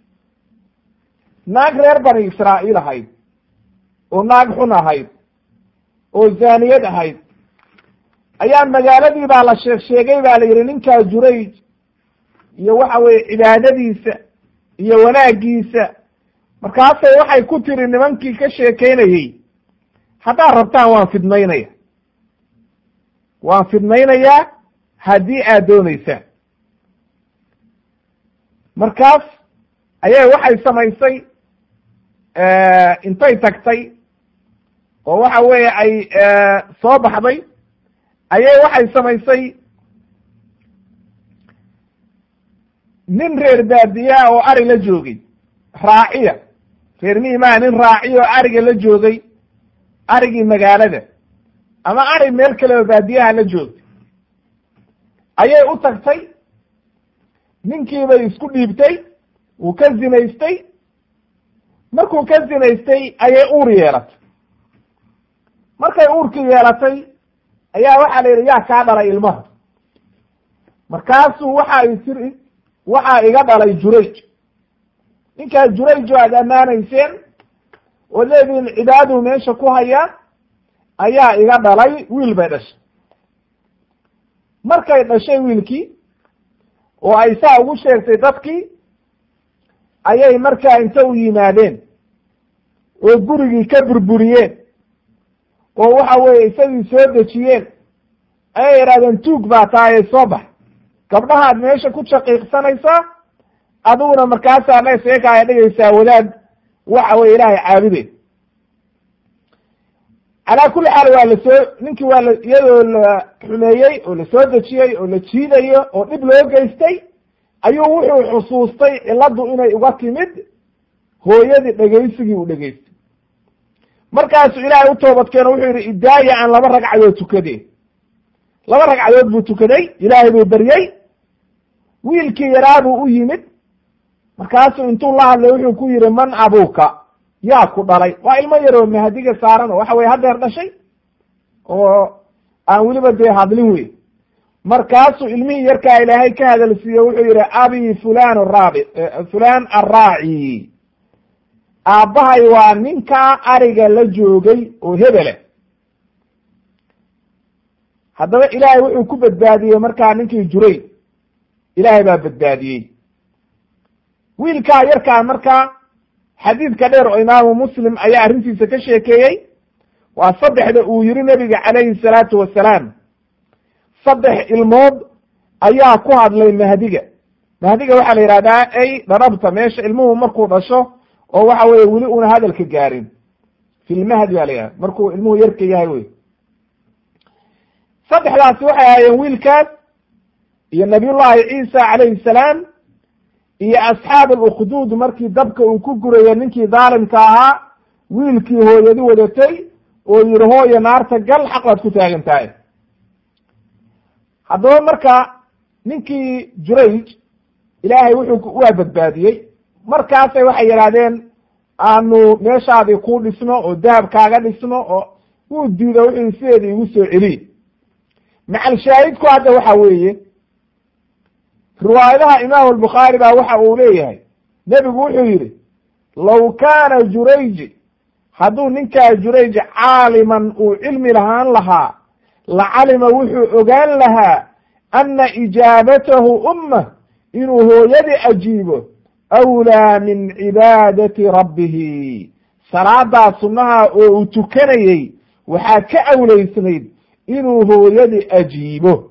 naag reer bani israa'iil ahayd oo naag xun ahayd oo zaaniyad ahayd ayaa magaaladii baa la sheeg sheegay baa la yidhi ninkaa jurayj iyo waxa weye cibaadadiisa iyo wanaagiisa markaasay waxay ku tiri nimankii ka sheekeynayey haddaad rabtaan waan fidmaynaya waan fidmaynayaa haddii aad doonaysaan markaas ayay waxay samaysay intay tagtay oo waxa weeye ay soo baxday ayay waxay samaysay nin reer baadiyaa oo ari la joogay raaciya reer miimaa nin raaciya oo ariga la joogay arigii magaalada ama ari meel kale oo baadiyaha la joogtay ayay u tagtay ninkiibay isku dhiibtay wuu ka zinaystay markuu ka zinaystay ayay uur yeelatay markay uurkii yeelatay ayaa waxaa la yidhi yaa kaa dhalay ilmaha markaasuu waxa ay tiri waxaa iga dhalay jurayj ninkaas jurayjo aad ammaanayseen oo leediin cibaaduu meesha ku hayaa ayaa iga dhalay wiil bay dhashay markay dhashay wiilkii oo ay saa ugu sheegtay dadkii ayay markaa inta u yimaadeen oo gurigii ka burburiyeen oo waxa weeye isagii soo dejiyeen ayay yidhahdeen tuug baa tahaye soo bax gabdhahaad meesha ku shaqiiqsanaysaa adiguna markaasaa la seekaaya dhigaysaa wadaad waxa weye ilaahay caabude calaa kulli xaal waa la soo ninkii waa la iyadoo la xumeeyey oo la soo dejiyey oo la jiidayo oo dhib loo geystay ayuu wuxuu xusuustay cilladdu inay uga timid hooyadii dhegaysigii uu dhegaystay markaasuu ilaahay u toobadkeeno wuxuu yidhi idaaya aan laba ragcadood tukade laba ragcadood buu tukaday ilaahay buu beryey wiilkii yaraa buu u yimid markaasuu intuu la hadlay wuxuu ku yidhi man abuuka yaa ku dhalay waa ilmo yaroo mahadiga saaran oo waxa weye hadeer dhashay oo aan weliba dee hadlin wey markaasuu ilmihii yarkaa ilaahay ka hadalsiiye wuxuu yidhi abi fulan raabi fulan arraaci aabbahay waa ninkaa ariga la joogay oo hebele haddaba ilaahay wuxuu ku badbaadiyey markaa ninkii juray ilaahay baa badbaadiyey wiilkaa yarkaa markaa xadiidka dheer oo imaamu muslim ayaa arrintiisa ka sheekeeyey waa saddexda uu yihi nebiga calayhi salaatu wasalaam saddex ilmood ayaa ku hadlay mahdiga mahdiga waxaa la yidhahdaa ay dharabta meesha ilmuhu markuu dhasho oo waxa weye weli una hadalka gaarin filmahdi baa la yidhahda markuu ilmuhu yarka yahay wey saddexdaasi waxay ahaayeen wiilkaas iyo nabiyullahi ciisa calayhi salaam iyo asxaab alukduud markii dabka uu ku guraya ninkii dhaalimka ahaa wiilkii hooyadi wadatay oo yihi hooya naarta gal xaq baad ku taagan tahay haddaba marka ninkii jurayj ilaahay wuxuu waa badbaadiyey markaasay waxay yidhahdeen aanu meeshaadii ku dhisno oo dahab kaaga dhisno oo wuu diida wuxuu sideeda igu soo celiy macal shaahidku hadda waxa weeye riwaayadaha imaamu albukhaari baa waxa uu leeyahay nebigu wuxuu yidhi low kaana jurayji hadduu ninkaa jurayj caaliman uu cilmi lahaan lahaa lacalima wuxuu ogaan lahaa ana ijaabatahu ummah inuu hooyadii ajiibo awlaa min cibaadati rabbihi salaadaa sunnaha oo uu tukanayey waxaa ka awleysnayd inuu hooyadii ajiibo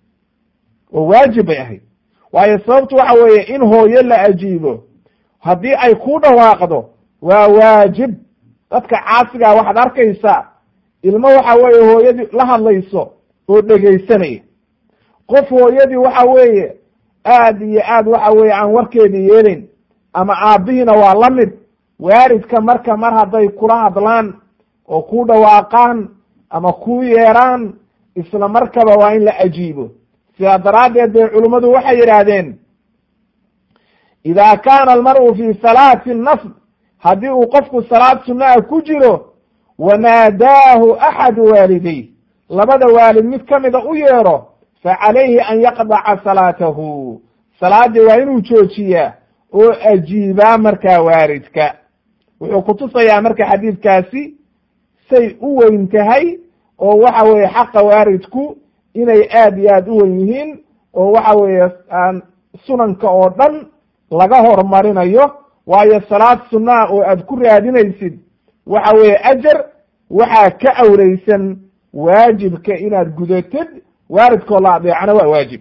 oo waajib bay ahayd waayo sababtu waxa weeye in hooyo la ajiibo haddii ay ku dhawaaqdo waa waajib dadka caasigaa waxaad arkaysaa ilmo waxa weeye hooyadii la hadlayso oo dhegaysanaya qof hooyadii waxa weeye aad iyo aad waxa weeye aan warkeedii yeelin ama aabbihiina waa la mid waaridka marka mar hadday kula hadlaan oo ku dhawaaqaan ama ku yeeraan isla markaba waa in la ajiibo sidaa daraaddeed bay culummadu waxay yidhaahdeen ida kaana almar'u fi salaati nafd haddii uu qofku salaad sunnaha ku jiro wanaadaahu axadu waalidayh labada waalid mid ka mida u yeero fa calayhi an yaqdaca salaatahu salaaddii waa inuu joojiyaa oo ajiibaa markaa waaridka wuxuu kutusayaa marka xadiidkaasi say u weyn tahay oo waxa weeye xaqa waaridku inay aad iyo aad u wen yihiin oo waxa weeye aan sunanka oo dhan laga horumarinayo waayo salaad sunnaha oo aad ku raadinaysid waxa weeye ajar waxaa ka awleysan waajibka inaad gudatid waaridkoo la adeecana waa waajib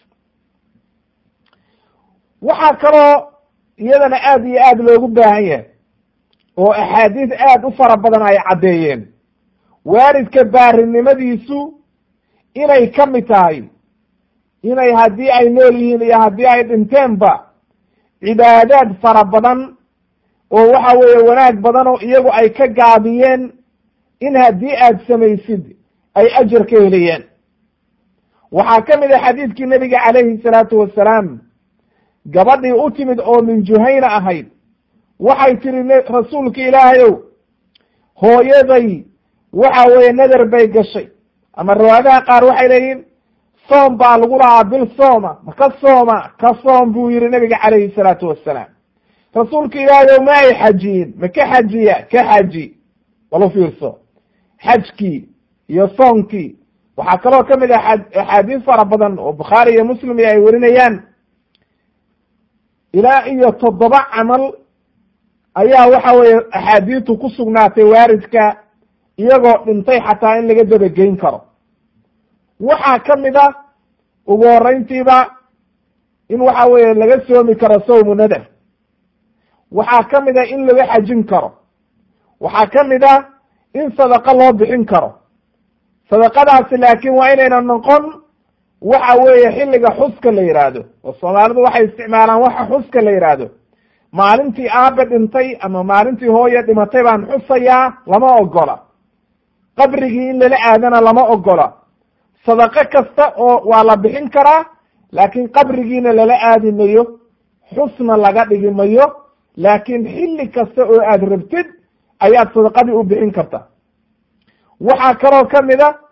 waxaa kaloo iyadana aad iyo aad loogu baahan yahay oo axaadiis aad u fara badan ay caddeeyeen waaridka baarinimadiisu inay ka mid tahay inay haddii ay nool yihiin iyo haddii ay dhinteenba cibaadaad fara badan oo waxa weeye wanaag badan oo iyagu ay ka gaabiyeen in haddii aad samaysid ay ajar ka helayaan waxaa ka mid ah xadiidkii nebiga calayhi salaatu wasalaam gabadhii u timid oo min juhayna ahayd waxay tiri rasuulka ilaahayow hooyaday waxa weeye nadar bay gashay ama riwaayadaha qaar waxay leeyihin soom baa lagu lahaa bil sooma ma ka sooma ka soom buu yihi nabiga calayhi salaatu wassalaam rasuulka ilaahayow ma ay xajiyin ma ka xajiya ka xaji walu fiirso xajkii iyo soonkii waxaa kaloo ka mid ah axaadiis fara badan oo bukhaari iyo muslim iyo ay werinayaan ilaa iyo toddoba camal ayaa waxa weeye axaadiistu ku sugnaatay waaridka iyagoo dhintay xataa in laga dabageyn karo waxaa ka mid ah ugu horreyntiiba in waxa weeye laga soomi karo sawmu nadar waxaa ka mid ah in laga xajin karo waxaa ka mid ah in sadaqo loo bixin karo sadaqadaasi laakiin waa inayna noqon waxa weeye xilliga xuska la yidhaahdo oo soomaalidu waxay isticmaalaan waxa xuska la yidhaahdo maalintii aabe dhintay ama maalintii hooye dhimatay baan xusayaa lama ogola qabrigii in lala aadana lama ogola sadaqo kasta oo waa la bixin karaa laakiin qabrigiina lala aadi mayo xusna laga dhigi mayo laakiin xilli kasta oo aad rabtid ayaad sadaqadii u bixin karta waxaa kaloo ka mid a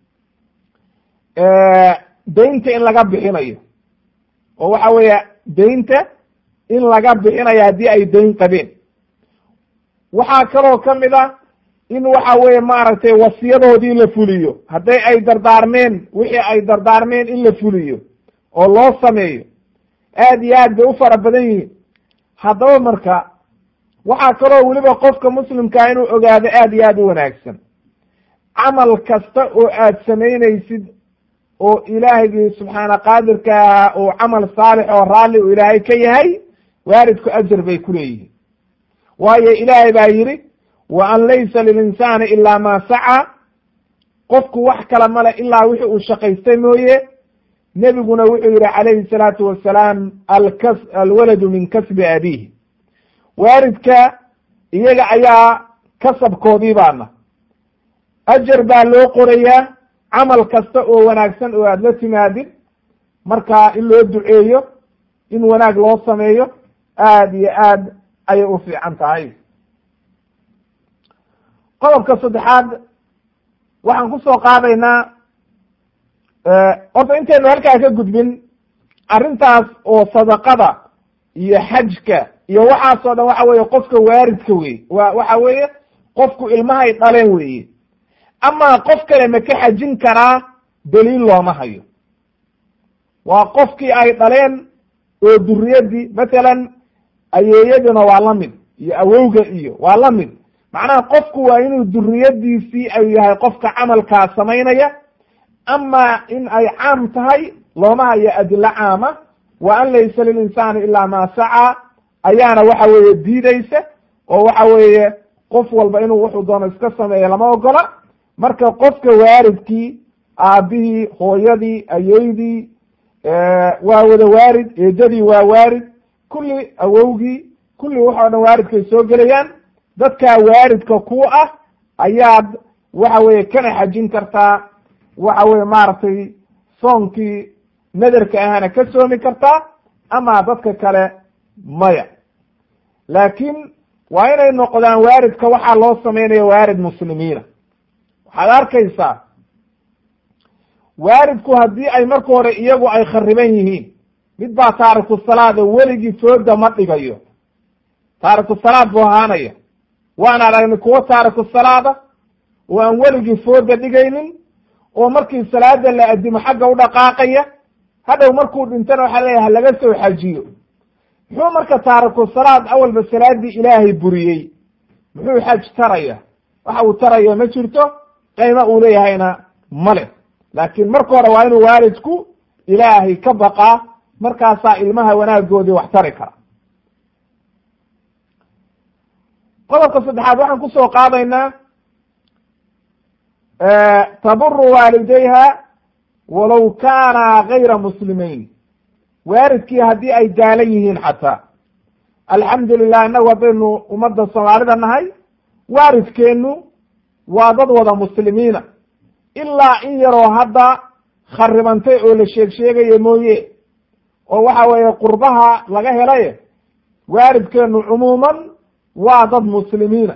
deynta in laga bixinayo oo waxa weeye deynta in laga bixinayo haddii ay deyn qabeen waxaa kaloo ka mid a in waxa weeye maaragtay wasiyadoodii la fuliyo hadday ay dardaarmeen wixii ay dardaarmeen in la fuliyo oo loo sameeyo aad iyo aad bay u fara badan yihiin haddaba marka waxaa kaloo weliba qofka muslimkaa inuu ogaado aad iyo aad u wanaagsan camal kasta oo aad samaynaysid oo ilaahigii subxaana qaadirkaa uu camal saalix oo raalli uu ilaahay ka yahay waaridku ajar bay ku leeyihiin waayo ilaahay baa yidhi wa an laysa lilinsaani ilaa maa sacaa qofku wax kale male ilaa wixii uu shaqaystay mooye nebiguna wuxuu yihi calayhi salaatu wasalaam alkas alwaladu min kasbi abiihi waaridka iyaga ayaa kasabkoodii baana ajar baa loo qorayaa camal kasta oo wanaagsan oo aada la timaadid marka in loo duceeyo in wanaag loo sameeyo aad iyo aad ayay u fiican tahay qodobka saddexaad waxaan kusoo qaadaynaa horta intaynu halkaa ka gudbin arrintaas oo sadaqada iyo xajka iyo waxaasoo dhan waxa weeye qofka waaridka wey wa waxa weeye qofku ilmahay dhaleen weeye amaa qof kale ma ka xajin karaa daliil looma hayo waa qofkii ay dhaleen oo duriyadii matalan ayeeyaduna waa la mid iyo awowga iyo waa la mid macnaha qofku waa inuu duriyadiisii ay yahay qofka camalkaa samaynaya amaa in ay caam tahay looma hayo adilo caama wa an laysa lilinsaani ilaa maa sacaa ayaana waxa weeye diidaysa oo waxa weeye qof walba inuu wuxuu doono iska sameeya lama ogola marka qofka waaridkii aabihii hooyadii ayeydii waa wada waarid eedadii waa waarid kulli awowgii kulli waxoo dhan waaridkay soo gelayaan dadkaa waaridka ku ah ayaad waxa weeye kana xajin kartaa waxa weye maaragtay soonkii nadarka ahana ka soomi kartaa ama dadka kale maya laakiin waa inay noqdaan waaridka waxaa loo sameynaya waarid muslimiina waxaad arkaysaa waaridku haddii ay marka hore iyagu ay khariban yihiin mid baa taariku salaada weligii fooda ma dhigayo taariku salaad buu ahaanaya waan aragnay kuwo taariku salaada oo aan weligii fooda dhigaynin oo markii salaada la adimo xagga u dhaqaaqaya hadhow markuu dhintana waxaa leeyahay halaga soo xajiyo muxuu marka taariku salaad awalba salaadii ilaahay buriyey muxuu xaj taraya waxa uu taraya ma jirto qayma uu leeyahayna male laakiin marka hore waa inuu waalidku ilaahay ka baqaa markaasaa ilmaha wanaagoodii wax tari kara qodobka saddexaad waxaan kusoo qaadaynaa taburu waalidayha walow kaana gayra muslimeyn waaridkii haddii ay gaalan yihiin xataa alxamdu lilah innagu haddaynu ummadda soomaalida nahay waaridkeennu waa dad wada muslimiina ilaa in yaroo hadda kharibantay oo la sheeg sheegaya mooye oo waxa weeye qurbaha laga helaye waalidkeenu cumuuman waa dad muslimiina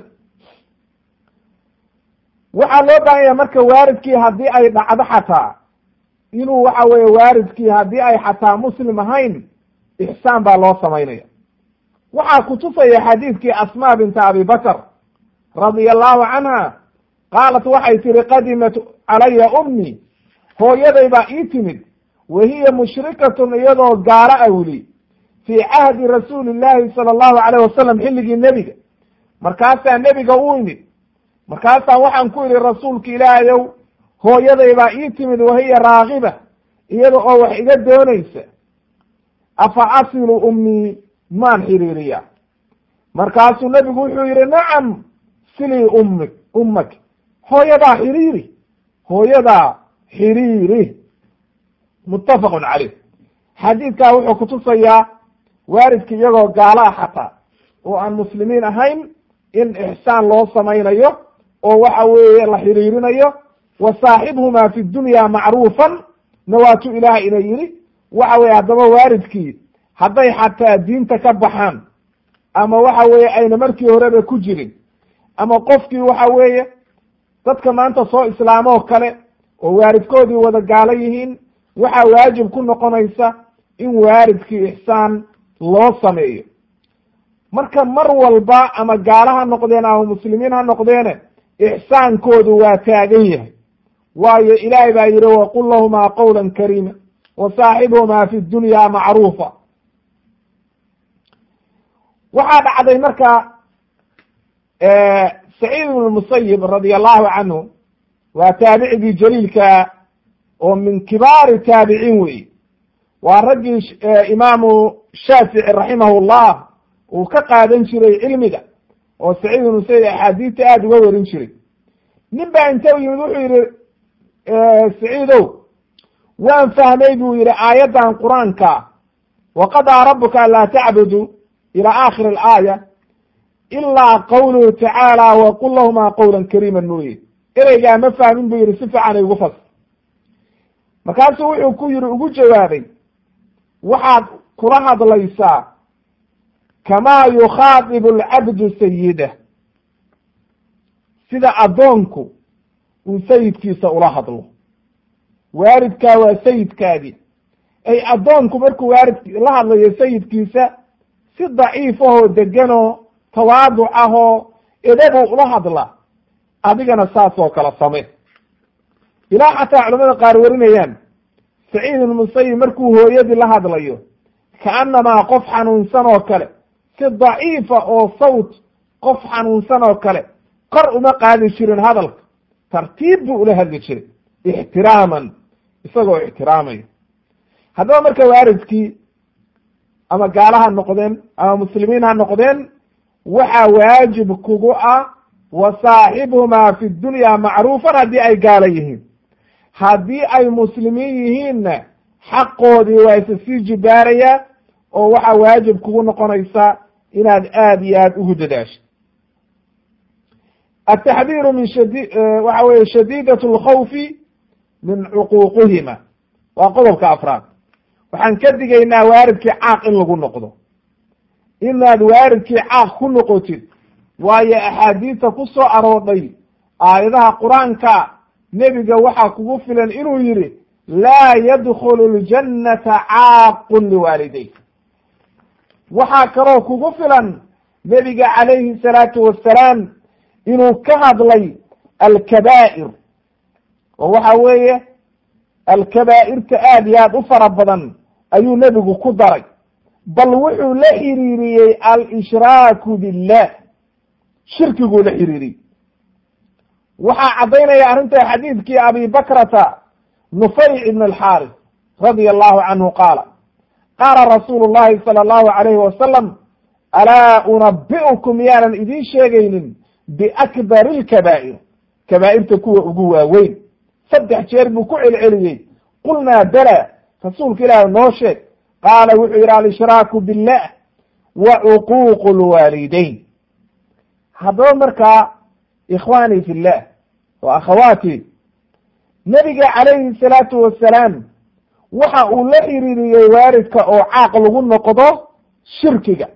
waxaa loo baahan yahay marka waalidkii haddii ay dhacdo xataa inuu waxa weeye waalidkii haddii ay xataa muslim ahayn ixsaan baa loo samaynaya waxaa kutusaya xadiidkii asmaa binta abi bakr radia allahu canha qaalat waxay tihi qadimat calaya ummi hooyaday baa ii timid wa hiya mushrikatun iyadoo gaalo a weli fii cahdi rasuuli llahi sala allahu alayh wasalam xilligii nebiga markaasaa nebiga u imid markaasaa waxaan ku idhi rasuulka ilaahayow hooyaday baa ii timid wahiya raagiba iyada oo wax iga doonaysa afa asilu ummii maan xiriiriya markaasuu nebigu wuxuu yidhi nacam silii ummi ummak hooyadaa xiriiri hooyadaa xiriiri muttafaqun caleyh xadiidkaa wuxuu kutusayaa waalidka iyagoo gaala xataa oo aan muslimiin ahayn in ixsaan loo samaynayo oo waxa weeye la xiriirinayo wa saaxibhumaa fi dunya macruufan nawaatu ilaah ina yidhi waxa weye haddaba waalidkii hadday xataa diinta ka baxaan ama waxa weeye ayna markii horeba ku jirin ama qofkii waxa weeye dadka maanta soo islaamoo kale oo waalidkoodii wada gaalo yihiin waxaa waajib ku noqonaysa in waalidkii ixsaan loo sameeyo marka mar walba ama gaalo ha noqdeen ama muslimiin ha noqdeene ixsaankoodu waa taagan yahay waayo ilaahay baa yidhi waqul lahumaa qawla kariima wa saaxibhumaa fi dunya macruufa waxaa dhacday marka saciid ibn musayib radia allahu canhu waa taabicigii jaliilka oo min kibaari taabiciin wey waa raggii imaamu shaafici raximahu llah uu ka qaadan jiray cilmiga oo saciid ibn musayib axaadiista aada uga warin jiray nin baa inta u yimid wuxuu yihi saciidow waan fahmay buu yihi aayaddan qur-aanka waqadaa rabuka an laa tacbudu ila aakhir alaaya ilaa qawluhu tacaala waqul lahumaa qawla kariima mooye ereygaa ma fahmin buu yihi si fiican igu fas markaasuu wuxuu ku yihi ugu jawaabay waxaad kula hadlaysaa kamaa yukhaadibu alcabdu sayidah sida addoonku uu sayidkiisa ula hadlo waalidkaa waa sayidkaadii ay addoonku markuu waalid la hadlayo sayidkiisa si daciif ahoo deganoo tawaaduc ahoo edabuu ula hadla adigana saas oo kale same ilaa xataa culamada qaar warinayaan saciid ibn musayib markuu hooyadii la hadlayo kaannamaa qof xanuunsan oo kale si daciifa oo sawt qof xanuunsan oo kale kor uma qaadi jirin hadalka tartiib buu ula hadli jiray ixtiraaman isagoo ixtiraamaya haddaba marka waalidkii ama gaala ha noqdeen ama muslimiin ha noqdeen waxaa waajib kugu ah wa saaxibuhumaa fi dunya macruufan haddii ay gaala yihiin haddii ay muslimiin yihiinna xaqoodii waa isa sii jibaarayaa oo waxaa waajib kugu noqonaysa inaad aada iyo aada ugu dadaasho ataxdiiru min shadi waxa weye shadiidat alkhawfi min cuquuqihima waa qodobka afraad waxaan ka digaynaa waalidkii caaq in lagu noqdo inaad waalidkii caaq ku noqotid waayo axaadiista ku soo aroodhay aayadaha qur-aanka nebiga waxaa kugu filan inuu yidhi laa yadkhulu ljannata caaqun liwaaliday waxaa kaloo kugu filan nebiga calayhi salaatu wassalaam inuu ka hadlay alkabaa'ir oo waxa weeye alkabaa'irta aad iyo aad u fara badan ayuu nebigu ku daray bal wuxuu la xiriiriyey al-ishraaku billah shirkiguu la xiriiriyey waxaa caddaynaya arrinta xadiidkii abi bakrata nufayc ibn alxaaris radia allahu canhu qaala qaala rasuulu llahi sala allahu alayhi wasalam alaa unabi'ukum yaanan idiin sheegaynin biakbari lkabaa'ir kabaa'irta kuwa ugu waaweyn saddex jeer buu ku celceliyey qulnaa bala rasuulka ilaahi noo sheeg qaala wuxuu yidhi alishraaku billah wa cuquuqu lwaalidayn haddaba markaa ikhwaanii fi llah wa akhawaati nebiga calayhi salaatu wasalaam waxa uu la xiriiriyey waaridka oo caaq lagu noqdo shirkiga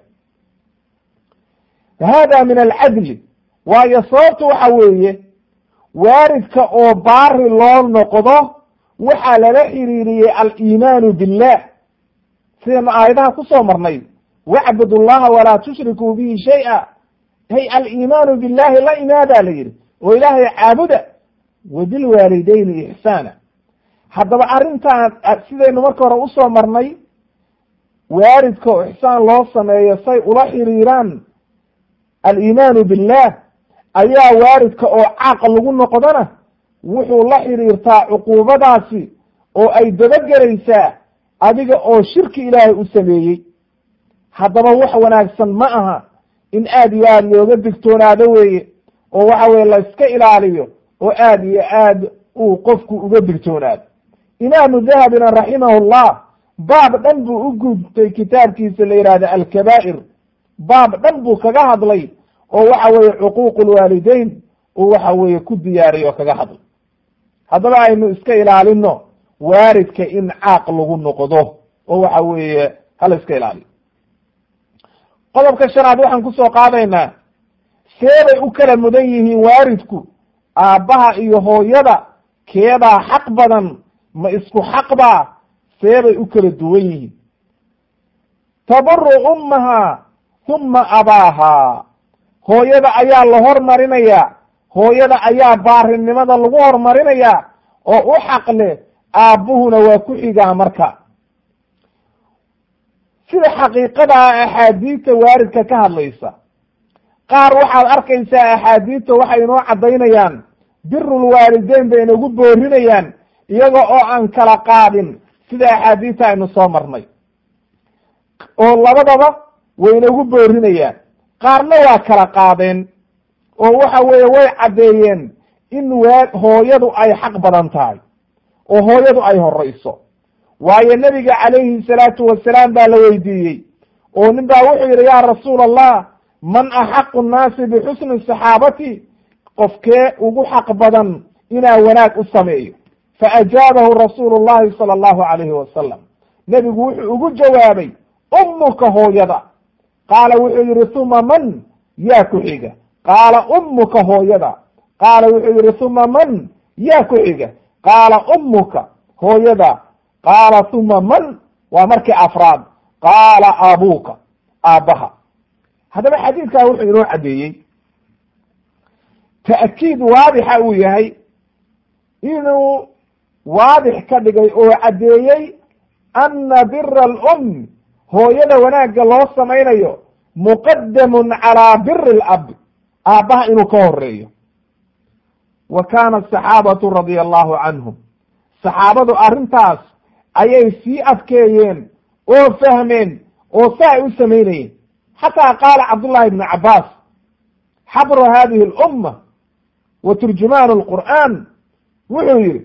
hada min alcadli waayo sababtu waxa weeye waaridka oo baari loo noqdo waxaa lala xiriiriyey aliimaanu billah sidaynu aayadaha kusoo marnay wacbud llaha walaa tushrikuu bihi shay-a hay aliimaanu billahi la imaadaa la yidhi oo ilaahay caabuda wa bilwaalidayni ixsaana haddaba arrintan sidaynu marka hore usoo marnay waaridka oo ixsaan loo sameeyo say ula xiriiraan aliimaanu billah ayaa waaridka oo caaq lagu noqdona wuxuu la xiriirtaa cuquubadaasi oo ay dabagelaysaa adiga oo shirki ilaahay u sameeyey haddaba wax wanaagsan ma aha in aad iyo aad looga digtoonaado weeye oo waxa weye la iska ilaaliyo oo aad iyo aad uu qofku uga digtoonaado imaamu dahabina raximahullah baab dhan buu u gudtay kitaabkiisa la yidhahdo alkabaa'ir baab dhan buu kaga hadlay oo waxa weeye cuquuqu lwaalideyn uu waxa weeye ku diyaariy oo kaga hadlay haddaba aynu iska ilaalino waaridka in caaq lagu noqdo oo waxa weeye hala iska ilaaliyo qodobka shanaad waxaan kusoo qaadaynaa seebay u kala mudan yihiin waaridku aabbaha iyo hooyada keebaa xaq badan ma isku xaqbaa seebay u kala duwan yihiin tabaru ummaha huma abaaha hooyada ayaa la hormarinayaa hooyada ayaa baarinimada lagu hormarinayaa oo u xaq leh aabbuhuna waa ku xigaa marka sida xaqiiqadaa axaadiidta waaridka ka hadlaysa qaar waxaad arkaysaa axaadiidta waxay inoo caddaynayaan birulwaalideyn bay inagu boorinayaan iyaga oo aan kala qaadin sida axaadiidta aynu soo marnay oo labadaba way inagu boorinayaan qaarna waa kala qaadeen oo waxa weeye way caddeeyeen in waa hooyadu ay xaq badan tahay oo hooyadu ay horeyso waayo nebiga calayhi salaatu wasalaam baa la weydiiyey oo nin baa wuxuu yidhi yaa rasuula allah man axaqu nnaasi bixusni saxaabati qofkee ugu xaq badan inaa wanaag u sameeyo faajaabahu rasuulu llahi sala allahu calayhi wasalam nebigu wuxuu ugu jawaabay ummuka hooyada qaala wuxuu yihi uma man yaa ku xiga qaala ummuka hooyada qaala wuxuu yihi uma man yaa ku xiga qaala ummuka hooyada qaala uma man waa markii afraad qaala abuuka aabbaha haddaba xadiidkaa wuxuu inoo caddeeyey ta'kiid waadixa uu yahay inuu waadix ka dhigay oo caddeeyey ana bira alum hooyada wanaagga loo samaynayo muqadamun calaa biri lab aabbaha inuu ka horeeyo wa kaana asaxaabatu radia allahu canhum saxaabadu arrintaas ayay sii adkeeyeen oo fahmeen oo sa ay u samaynayeen xataa qaala cabdullahi ibnu cabbaas xabru hadihi alumma wa turjumaan alqur'aan wuxuu yihi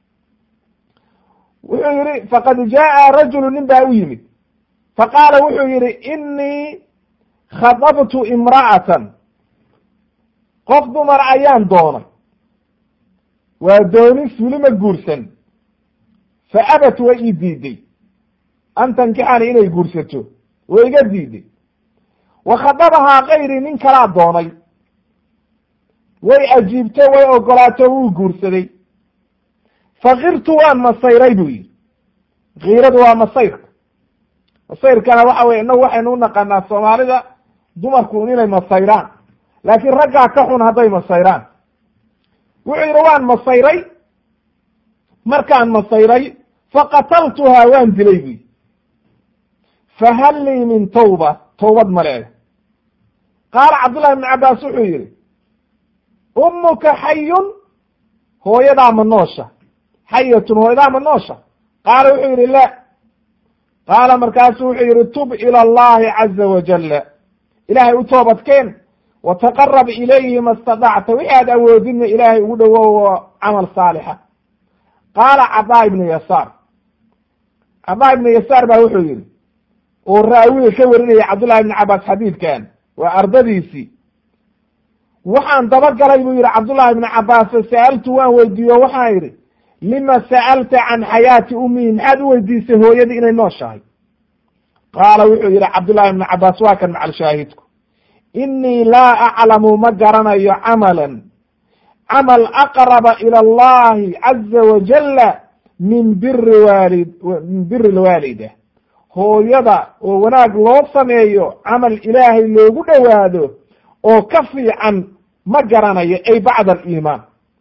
wuxuu yihi faqad jaa'a rajulu nin baa u yimid faqaala wuxuu yihi inii khadabtu imra'atan qof dumar ayaan doonay waa dooni fulima guursan fa abat way ii diiday an tankixani inay guursato way iga diiday wa khadabahaa kayri nin kalaa doonay way ajiibto way ogolaato wuu guursaday fakirtu waan masayray buu yihi kiiradu waa masayrka masayrkana waxa weye inagu waxaynu u naqaanaa soomaalida dumarku inay masayraan laakiin raggaa ka xun hadday masayraan wuxuu yidhi waan masayray markaan masayray faqataltuhaa waan dilay buyi fahal lii min tawba tawbad ma leeda qaala cabdullahi ibnu cabbaas wuxuu yidhi ummuka xayun hooyadaa ma noosha xayatun hooyadaa ma noosha qaala wuxuu yidhi la qaala markaasu wuxuu yidhi tub ila allahi caza wajalla ilaahay u toobadkeen wataqarab ilayhi ma stadacta wixi aad awoodidna ilaahay ugu dhowow camal saalixa qaala cadaa ibnu yasaar cadaa ibnu yasaar baa wuxuu yihi oo raawiga ka warinaya cabdullahi ibnu cabaas xadiidkan waa ardadiisii waxaan dabagalay buu yihi cabdullahi ibnu cabaas sa'altu waan weydiiyo waxaan yidhi lima sa'alta can xayaati ummihi maxaad u weydiisay hooyadii inay nooshahay qaala wuxuu yidhi cabdullahi ibnu cabaas waa kan macal shaahidku inii laa aclamu ma garanayo camalan camal aqraba ila allahi caza wajala min biri waalid min biri lwaalida hooyada oo wanaag loo sameeyo camal ilaahay loogu dhowaado oo ka fiican ma garanayo ay bacda aliimaan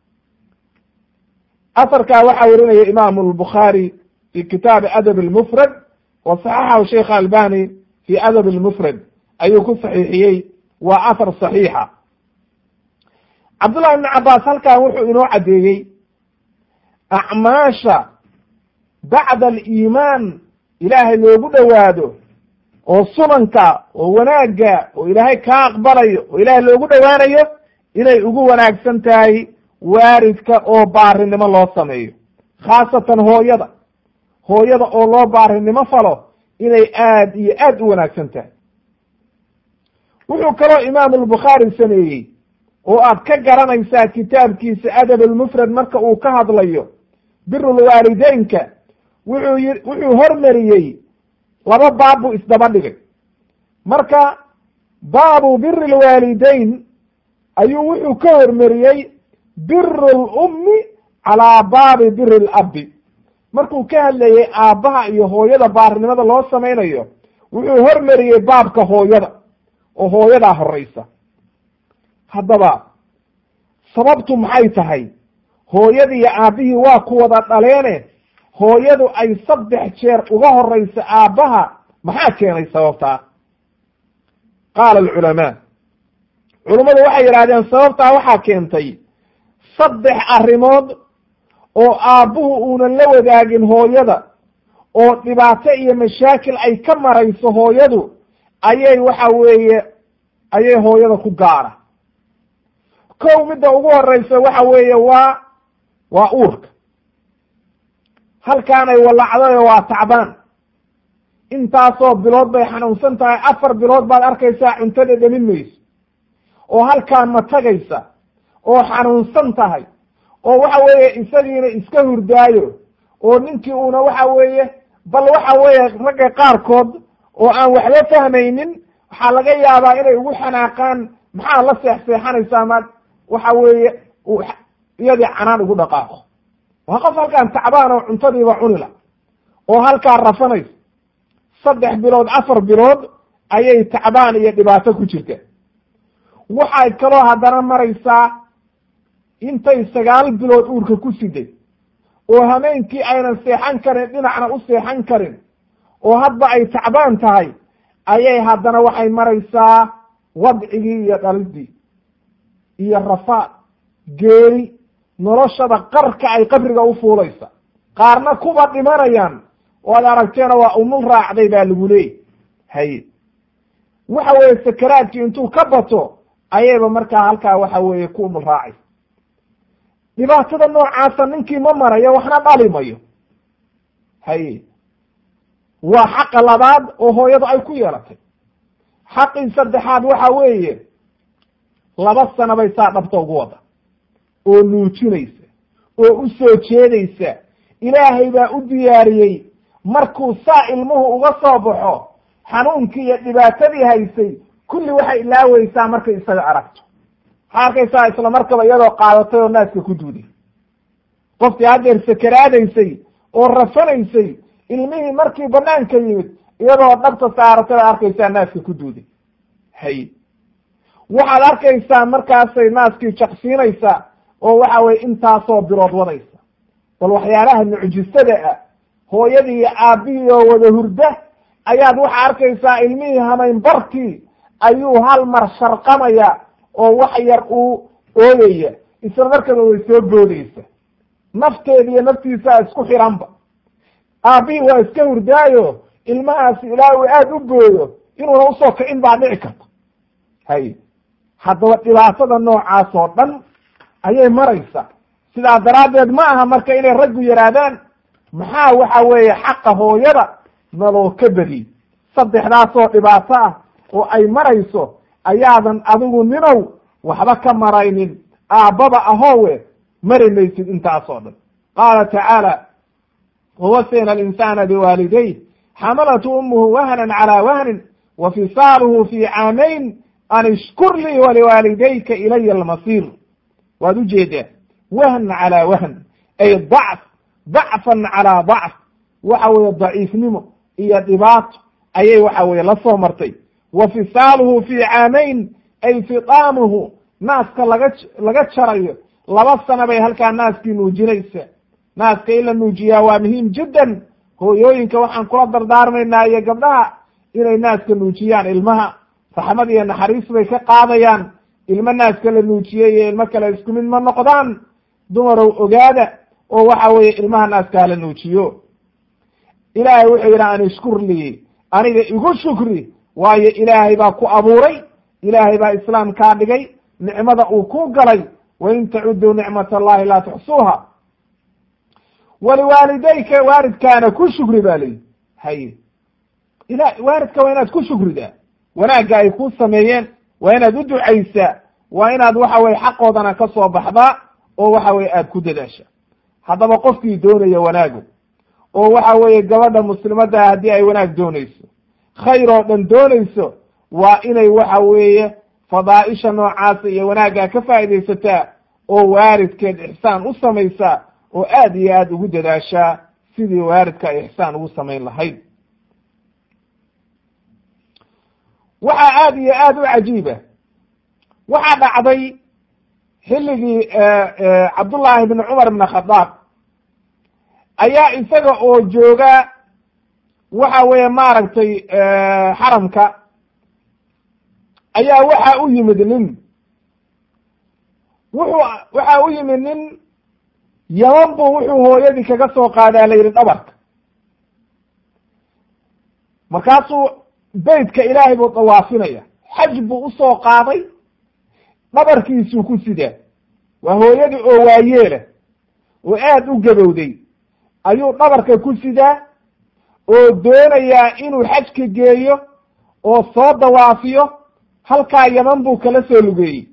asarkaa waxaa werinaya imaamu albukhaari fi kitaabi adab almufrad wa saxaxahu sheikh albani fi adab almufrad ayuu ku saxiixiyey waa ahar saxiixa cabdullahi ibnu cabaas halkan wuxuu inoo caddeeyey acmaasha bacda aliimaan ilaahay loogu dhowaado oo sunanka oo wanaagga oo ilaahay kaa aqbalayo oo ilaahay loogu dhowaanayo inay ugu wanaagsan tahay waaridka oo baarinimo loo sameeyo khaasatan hooyada hooyada oo loo baarinimo falo inay aad iyo aad u wanaagsan tahay wuxuu kaloo imaamu albukhaari sameeyey oo aad ka garanaysaa kitaabkiisa adab almufrad marka uu ka hadlayo birulwaalideynka wuxuu yi wuxuu hormariyey laba baab buu isdaba dhigay marka baabu biri lwaalideyn ayuu wuxuu ka hormariyey biru lummi calaa baabi biri labbi markuu ka hadlayey aabbaha iyo hooyada baarinimada loo samaynayo wuxuu hormariyey baabka hooyada oo hooyadaa horeysa haddaba sababtu maxay tahay hooyadii iyo aabbihii waa ku wada dhaleene hooyadu ay saddex jeer uga horeysa aabbaha maxaa keenay sababtaa qaala alculamaa culummadu waxay yidhahdeen sababtaa waxaa keentay saddex arrimood oo aabbuhu uunan la wadaagin hooyada oo dhibaato iyo mashaakil ay ka marayso hooyadu ayay waxa weeye ayay hooyada ku gaara kow midda ugu horeysa waxa weeye waa waa uurka halkaanay walacdayo waa tacbaan intaasoo bilood bay xanuunsan tahay afar bilood baad arkaysaa cuntada dhamin mayso oo halkaan ma tagaysa oo xanuunsan tahay oo waxa weeye isagiina iska hurdaayo oo ninkii uuna waxa weeye bal waxa weeye ragga qaarkood oo aan waxba fahmaynin waxaa laga yaabaa inay ugu xanaaqaan maxaa la seexseexanaysaa ma waxa weeye iyadii canaan ugu dhaqaaqo waa qof halkaan tacbaan oo cuntadiiba cunila oo halkaa rafanaysa saddex bilood afar bilood ayay tacbaan iyo dhibaato ku jirta waxay kaloo haddana maraysaa intay sagaal bilood uurka ku siday oo hameenkii aynan seexan karin dhinacna u seexan karin oo hadba ay tacbaan tahay ayay haddana waxay maraysaa wadcigii iyo dhalidii iyo rafaad geeri noloshada qarka ay qabriga u fuulaysa qaarna kuba dhimanayaan oo ad aragteena waa umul raacday baa lagu leeyay haye waxa weeye sakaraadkii intuu ka bato ayayba markaa halkaa waxa weeye ku umul raacay dhibaatada noocaasa ninkii ma marayo waxna dhali mayo haye waa xaqa labaad oo hooyadu ay ku yeelatay xaqii saddexaad waxa weeye laba sano bay saa dhabta ugu wada oo nuujinaysa oo u soo jeedaysa ilaahay baa u diyaariyey markuu saa ilmuhu uga soo baxo xanuunkii iyo dhibaatadii haysay kulli waxay ilaaweysaa markay isaga aragto waxaa arkaysaa isla markaba iyadoo qaadatay oo naaska ku duuday qofkii haddeer sakaraadaysay oo rafanaysay ilmihii markii banaanka yimid iyadoo dhabta saaratay baad arkaysaa naaska ku duuday hay waxaad arkaysaa markaasay naaskii jaqsiinaysaa oo waxa weye intaasoo bilood wadaysa bal waxyaalaha mucjisada ah hooyadii iyo aabbihii oo wada hurda ayaad waxaa arkaysaa ilmihii hamayn barkii ayuu hal mar sharqamaya oo wax yar uu ooyaya isla markaba way soo boodaysa nafteeda iyo naftiisaa isku xiranba aabbihii waa iska hurdaayo ilmahaasi ilaa uu aada u booyo inuuna usoo kicin baa dhici karta hay haddaba dhibaatada noocaas oo dhan ayay maraysa sidaa daraaddeed ma aha marka inay raggu yidhaahdaan maxaa waxa weeye xaqa hooyada naloo ka badiy saddexdaasoo dhibaato ah oo ay marayso ayaadan adigu ninow waxba ka maraynin aabbaba ahoowe mari maysid intaasoo dhan qaala tacaala wawasayna alinsana biwaalidayh xamalathu umuhu wahnan calaa wahnin wa fisaaluhu fi caamayn an ishkur lii waliwaalidayka ilaya almasiir waad ujeedaa wahn calaa wahn ay dacf dacfan calaa dacf waxa weeye daciifnimo iyo dhibaato ayay waxa weye la soo martay wa fisaaluhu fi caamayn ay fitaamuhu naaska laga laga jarayo laba sana bay halkaa naaskii nuujinaysa naaska in la nuujiyaa waa muhiim jiddan hooyooyinka waxaan kula dardaarmaynaa iyo gabdhaha inay naaska nuujiyaan ilmaha raxmad iyo naxariis bay ka qaadayaan ilmo naaska la nuujiyey iyo ilmo kale isku mid ma noqdaan dumarow ogaada oo waxa weeye ilmaha naaska hala nuujiyo ilaahay wuxuu yidhi an ishkur lii aniga igu shukri waayo ilaahay baa ku abuuray ilaahay baa islaam kaa dhigay nicmada uu ku galay wain tacuduu nicmat allahi laa tuxsuuha waliwaalidayka waalidkaana ku shukri ba layihi haye ila waalidka waa inaad ku shukridaa wanaagga ay ku sameeyeen waa inaad u ducaysaa waa inaad waxa weye xaqoodana ka soo baxdaa oo waxa weye aad ku dadaasha haddaba qofkii doonaya wanaagu oo waxa weeye gabadha muslimadda haddii ay wanaag doonayso khayr oo dhan doonayso waa inay waxa weeye fadaaisha noocaasa iyo wanaaggaa ka faaidaysataa oo waalidkeed ixsaan u samaysaa oo aad iyo aad ugu dadaashaa sidii waalidka ay ixsaan ugu samayn lahayd waxaa aad iyo aad u cajiiba waxaa dhacday xilligii cabdullaahi bn cumar bn khadaab ayaa isaga oo jooga waxa weeye maaragtay xaramka ayaa waxa u yimid nin wuxuu waxa u yimid nin yaman buu wuxuu hooyadii kaga soo qaadaa la yidhi dhabarka markaasuu beytka ilaahay buu dawaafinaya xaj buu usoo qaaday dhabarkiisuu ku sidaa waa hooyadii oo waayeela oo aad u gabowday ayuu dhabarka ku sidaa oo doonayaa inuu xajka geeyo oo soo dawaafiyo halkaa yaman buu kala soo lugeeyey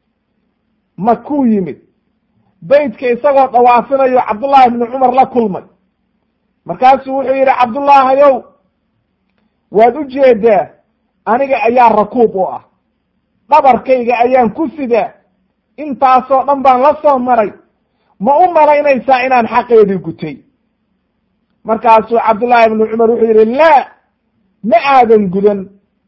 makuu yimid beytka isagoo dawaafinayo cabdullaahi ibnu cumar la kulmay markaasuu wuxuu yidhi cabdullaahayow waad u jeedaa aniga ayaa rakuub u ah dhabarkayga ayaan ku sidaa intaasoo dhan baan la soo maray ma u malaynaysaa inaan xaqeedii gutay markaasuu cabdullaahi ibnu cumar wuxuu yidhi laa ma aadan gudan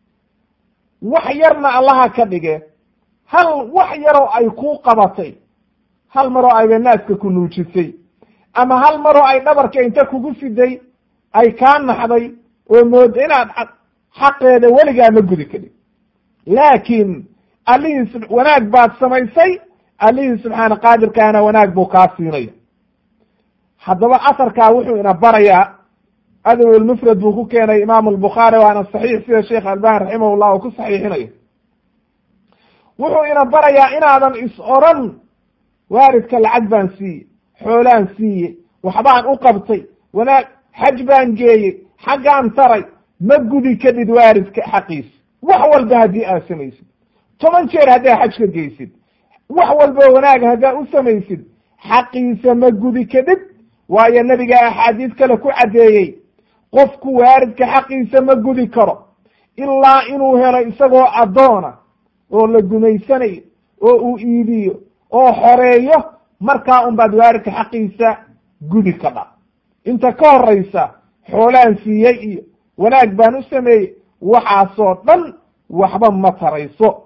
wax yarna allaha ka dhige hal wax yaroo ay kuu qabatay hal maroo ayba naaska ku nuujisay ama hal maroo ay dhabarka inta kugu siday ay kaa naxday oo mooda inaad xaqeeda weligaa ma gudi karin laakiin allihii wanaag baad samaysay allihii subxaana qaadirkaana wanaag buu kaa siinaya haddaba asarkaa wuxuu ina barayaa adaw lmufrad buu ku keenay imaamu albukhaari waana saxiix sida sheekh albani raximah llah uu ku saxiixinayo wuxuu ina barayaa inaadan is oran waalidka lacag baan siiye xoolaan siiye waxbaan u qabtay wanaag xaj baan geeyey xaggaan taray ma gudi kadhid waalidka xaqiisa wax walba haddii aad samaysid toban jeer haddaa xaj ka geysid wax walbo wanaag haddaa u samaysid xaqiisa ma gudi kadhid waayo nebiga axaadiis kale ku caddeeyey qofku waalidka xaqiisa ma gudi karo ilaa inuu helo isagoo addoona oo la gumaysanayo oo uu iibiyo oo xoreeyo markaa un baad waalidka xaqiisa gudi ka dha inta ka horaysa xoolaan siiyey iyo wanaag baan u sameeyey waxaasoo dhan waxba ma tarayso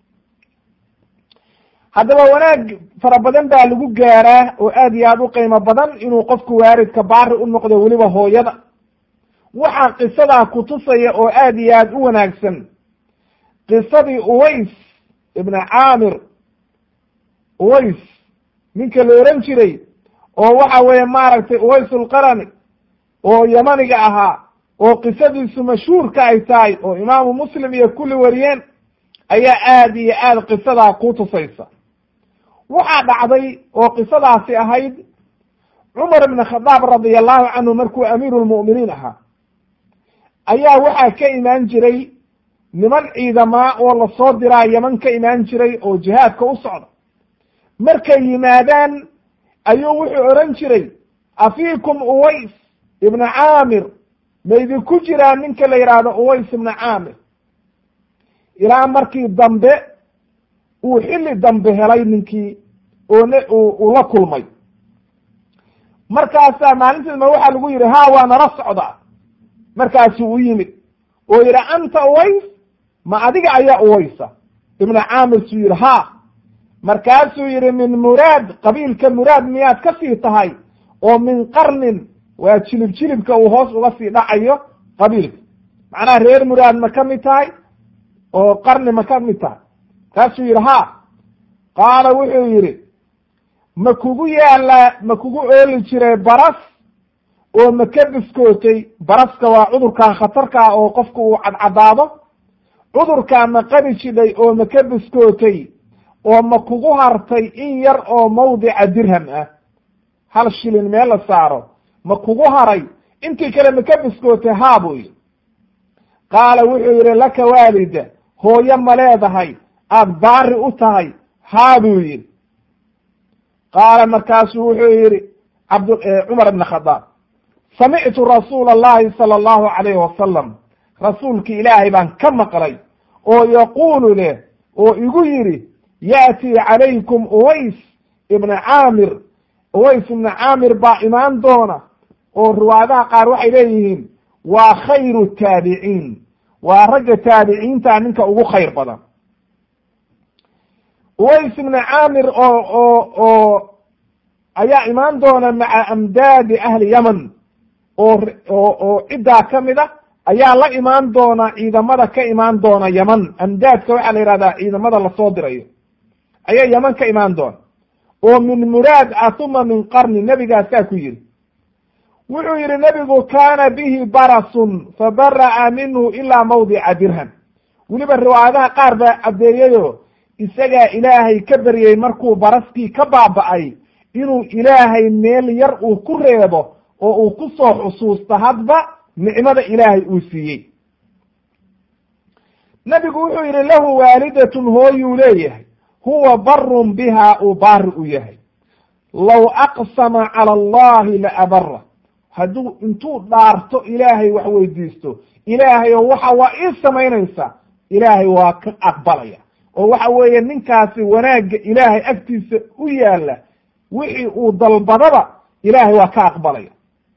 haddaba wanaag fara badan baa lagu gaaraa oo aad iyo aad u qiimo badan inuu qofku waalidka baari u noqdo weliba hooyada waxaa qisadaa kutusaya oo aad iyo aad u wanaagsan qisadii uways ibna caamir uways ninka la ohan jiray oo waxa weeye maaragtay uwaysulqarani oo yamaniga ahaa oo qisadiisu mashhuurka ay tahay oo imaamu muslim iyo kulli wariyeen ayaa aad iyo aad qisadaa ku tusaysa waxaa dhacday oo qisadaasi ahayd cumar ibn khadaab radia allahu canhu markuu amiiru lmu'miniin ahaa ayaa waxaa ka imaan jiray niman ciidamaa oo lasoo diraa yaman ka imaan jiray oo jihaadka u socda markay yimaadaan ayuu wuxuu odhan jiray afiikum uways ibna caamir maydinku jiraa ninka la yidhaahdo uways ibna caamir ilaa markii dambe uu xilli dambe helay ninkii oo n uu la kulmay markaasaa maalintiisma waxaa lagu yidhi ha waa nala socdaa markaasuu u yimid oo yidhi anta uways ma adiga ayaa uwaysa ibna caamir suu yidhi ha markaasuu yidhi min muraad qabiilka muraad miyaad ka sii tahay oo min qarnin waa jilib jilibka uu hoos uga sii dhacayo qabiilka macnaha reer muraad ma ka mid tahay oo qarni ma ka mid tahay markaasuu yidhi ha qaala wuxuu yidhi ma kugu yaallaa ma kugu ooli jiray baras oo ma ka biskootay baraska waa cudurkan khatarkaa oo qofku uu cadcadaado cudurkaa ma qabi jidhay oo ma ka biskootay oo ma kugu hartay in yar oo mawdica dirham ah hal shilin meel la saaro ma kugu haray intii kale ma ka biskootay haa buu yidhi qaala wuxuu yidhi laka waalida hooyo ma leedahay aad baari u tahay haa buu yidhi qaala markaasuu wuxuu yidhi cabd cumar ibn khadaab samictu rasuula allahi sala allahu calayhi wasalam rasuulki ilaahay baan ka maqlay oo yaquulu leh oo igu yidhi ya'tii calaykum uways ibna caamir uways ibna caamir baa imaan doona oo riwaayadaha qaar waxay leeyihiin waa khayru taabiciin waa ragga taabiciinta ninka ugu khayr badan uways ibna caamir oo oo oo ayaa imaan doona maca amdaadi ahli yaman oo oo oo ciddaa ka mid a ayaa la imaan doona ciidamada ka imaan doona yaman amdaadka waxaa la yihahdaa ciidamada lasoo dirayo ayaa yaman ka imaan doona oo min muraad ah uma min qarni nebigaasaa ku yidhi wuxuu yidhi nebigu kaana bihi barasun fabara'a minhu ilaa mawdica dirham weliba riwaayadaha qaar baa caddeeyayo isagaa ilaahay ka beryey markuu baraskii ka baaba'ay inuu ilaahay meel yar uu ku reebo oo uu ku soo xusuusto hadba nicmada ilaahay uu siiyey nebigu wuxuu yidhi lahu waalidatun hooyuu leeyahay huwa barun biha uu baari u yahay low aqsama cala allahi la abara hadduu intuu dhaarto ilaahay wax weydiisto ilaahay oo waxa waa ii samaynaysa ilaahay waa ka aqbalaya oo waxa weeye ninkaasi wanaagga ilaahay agtiisa u yaalla wixii uu dalbadaba ilaahay waa ka aqbalaya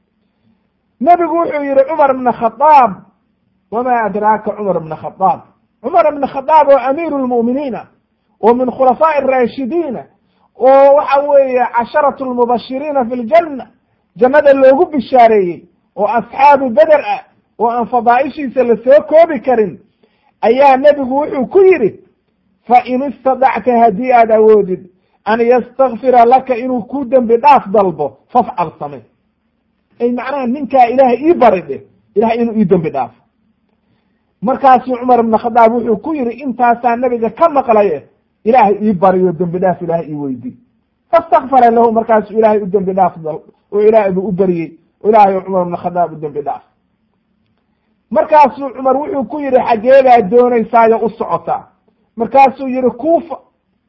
nebigu wuxuu yihi cumar ibna khadaab wamaa adraaka cumar ibna khadaab cumar ibna khadaab oo amiiru lmu'miniina oo min khulafaa'i araashidiina oo waxa weeye casharatu lmubashiriina fi ljanna jannada loogu bishaareeyey oo asxaabu beder ah oo aan fadaa'ishiisa la soo koobi karin ayaa nebigu wuxuu ku yidhi fa in istadacta haddii aad awoodid an yastakfira laka inuu ku dembi dhaaf dalbo fafcal same ay macnaha ninkaa ilaahay ii bari dheh ilahay inuu ii dembi dhaafo markaasuu cumar ibna khadaab wuxuu ku yidhi intaasaa nebiga ka maqlaye ilaahay ii bariyo dembi dhaaf ilaahay ii weydi fastakfara lahu markaasuu ilaahay u dembi dhaaf dal oo ilaahay buu u beriyey ilaahay cumar ibna khadaab u dembi dhaaf markaasuu cumar wuxuu ku yidhi xageebaad doonaysaayo u socotaa markaasuu yihi kuufa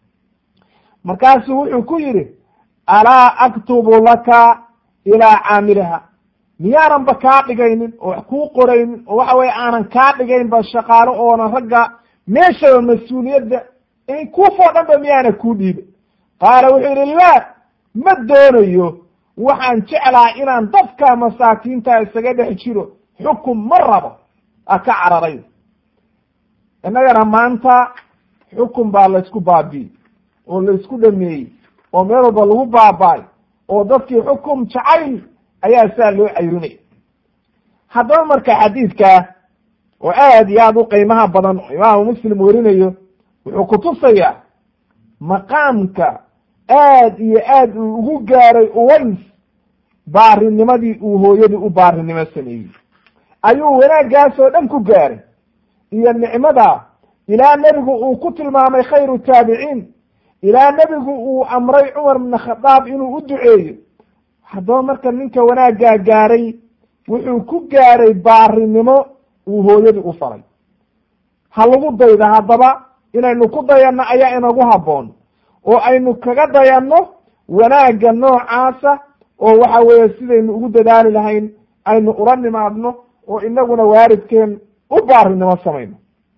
markaasuu wuxuu ku yidhi alaa aktubu laka ilaa caamiliha miyaanan kaa dhigaynin oo wax kuu qoraynin oo waxa weye aanan kaa dhigaynba shaqaalo oonan ragga meeshaba mas-uuliyadda kuufoo dhan ba miyaana kuu dhiiba qaala wuxuu yidhi laa ma doonayo waxaan jeclaa inaan dadka masaakiinta isaga dhex jiro xukun ma rabo a ka cararay innagana maanta xukun baa laysku baabi'ey oo laysku dhameeyey oo meel walba lagu baaba'ay oo dadkii xukum jacayl ayaa saa loo cayrinay haddaba marka xadiidkaa oo aad iyo aad u qiimaha badan imaamu muslim werinayo wuxuu kutusayaa maqaamka aad iyo aad uu ugu gaaray uways baarinimadii uu hooyadii u baarinimo sameeyey ayuu wanaaggaas oo dhan ku gaaray iyo nicmada ilaa nebigu uu ku tilmaamay khayru taabiciin ilaa nebigu uu amray cumar bna khadaab inuu u duceeyo haddaba marka ninka wanaaggaa gaaray wuxuu ku gaaray baarinimo uu hooyadii u falay ha lagu dayda haddaba inaynu ku dayanno ayaa inagu habboon oo aynu kaga dayanno wanaagga noocaasa oo waxa weeye sidaynu ugu dadaali lahayn aynu ula nimaadno oo inaguna waaridkeen u baarinimo samayno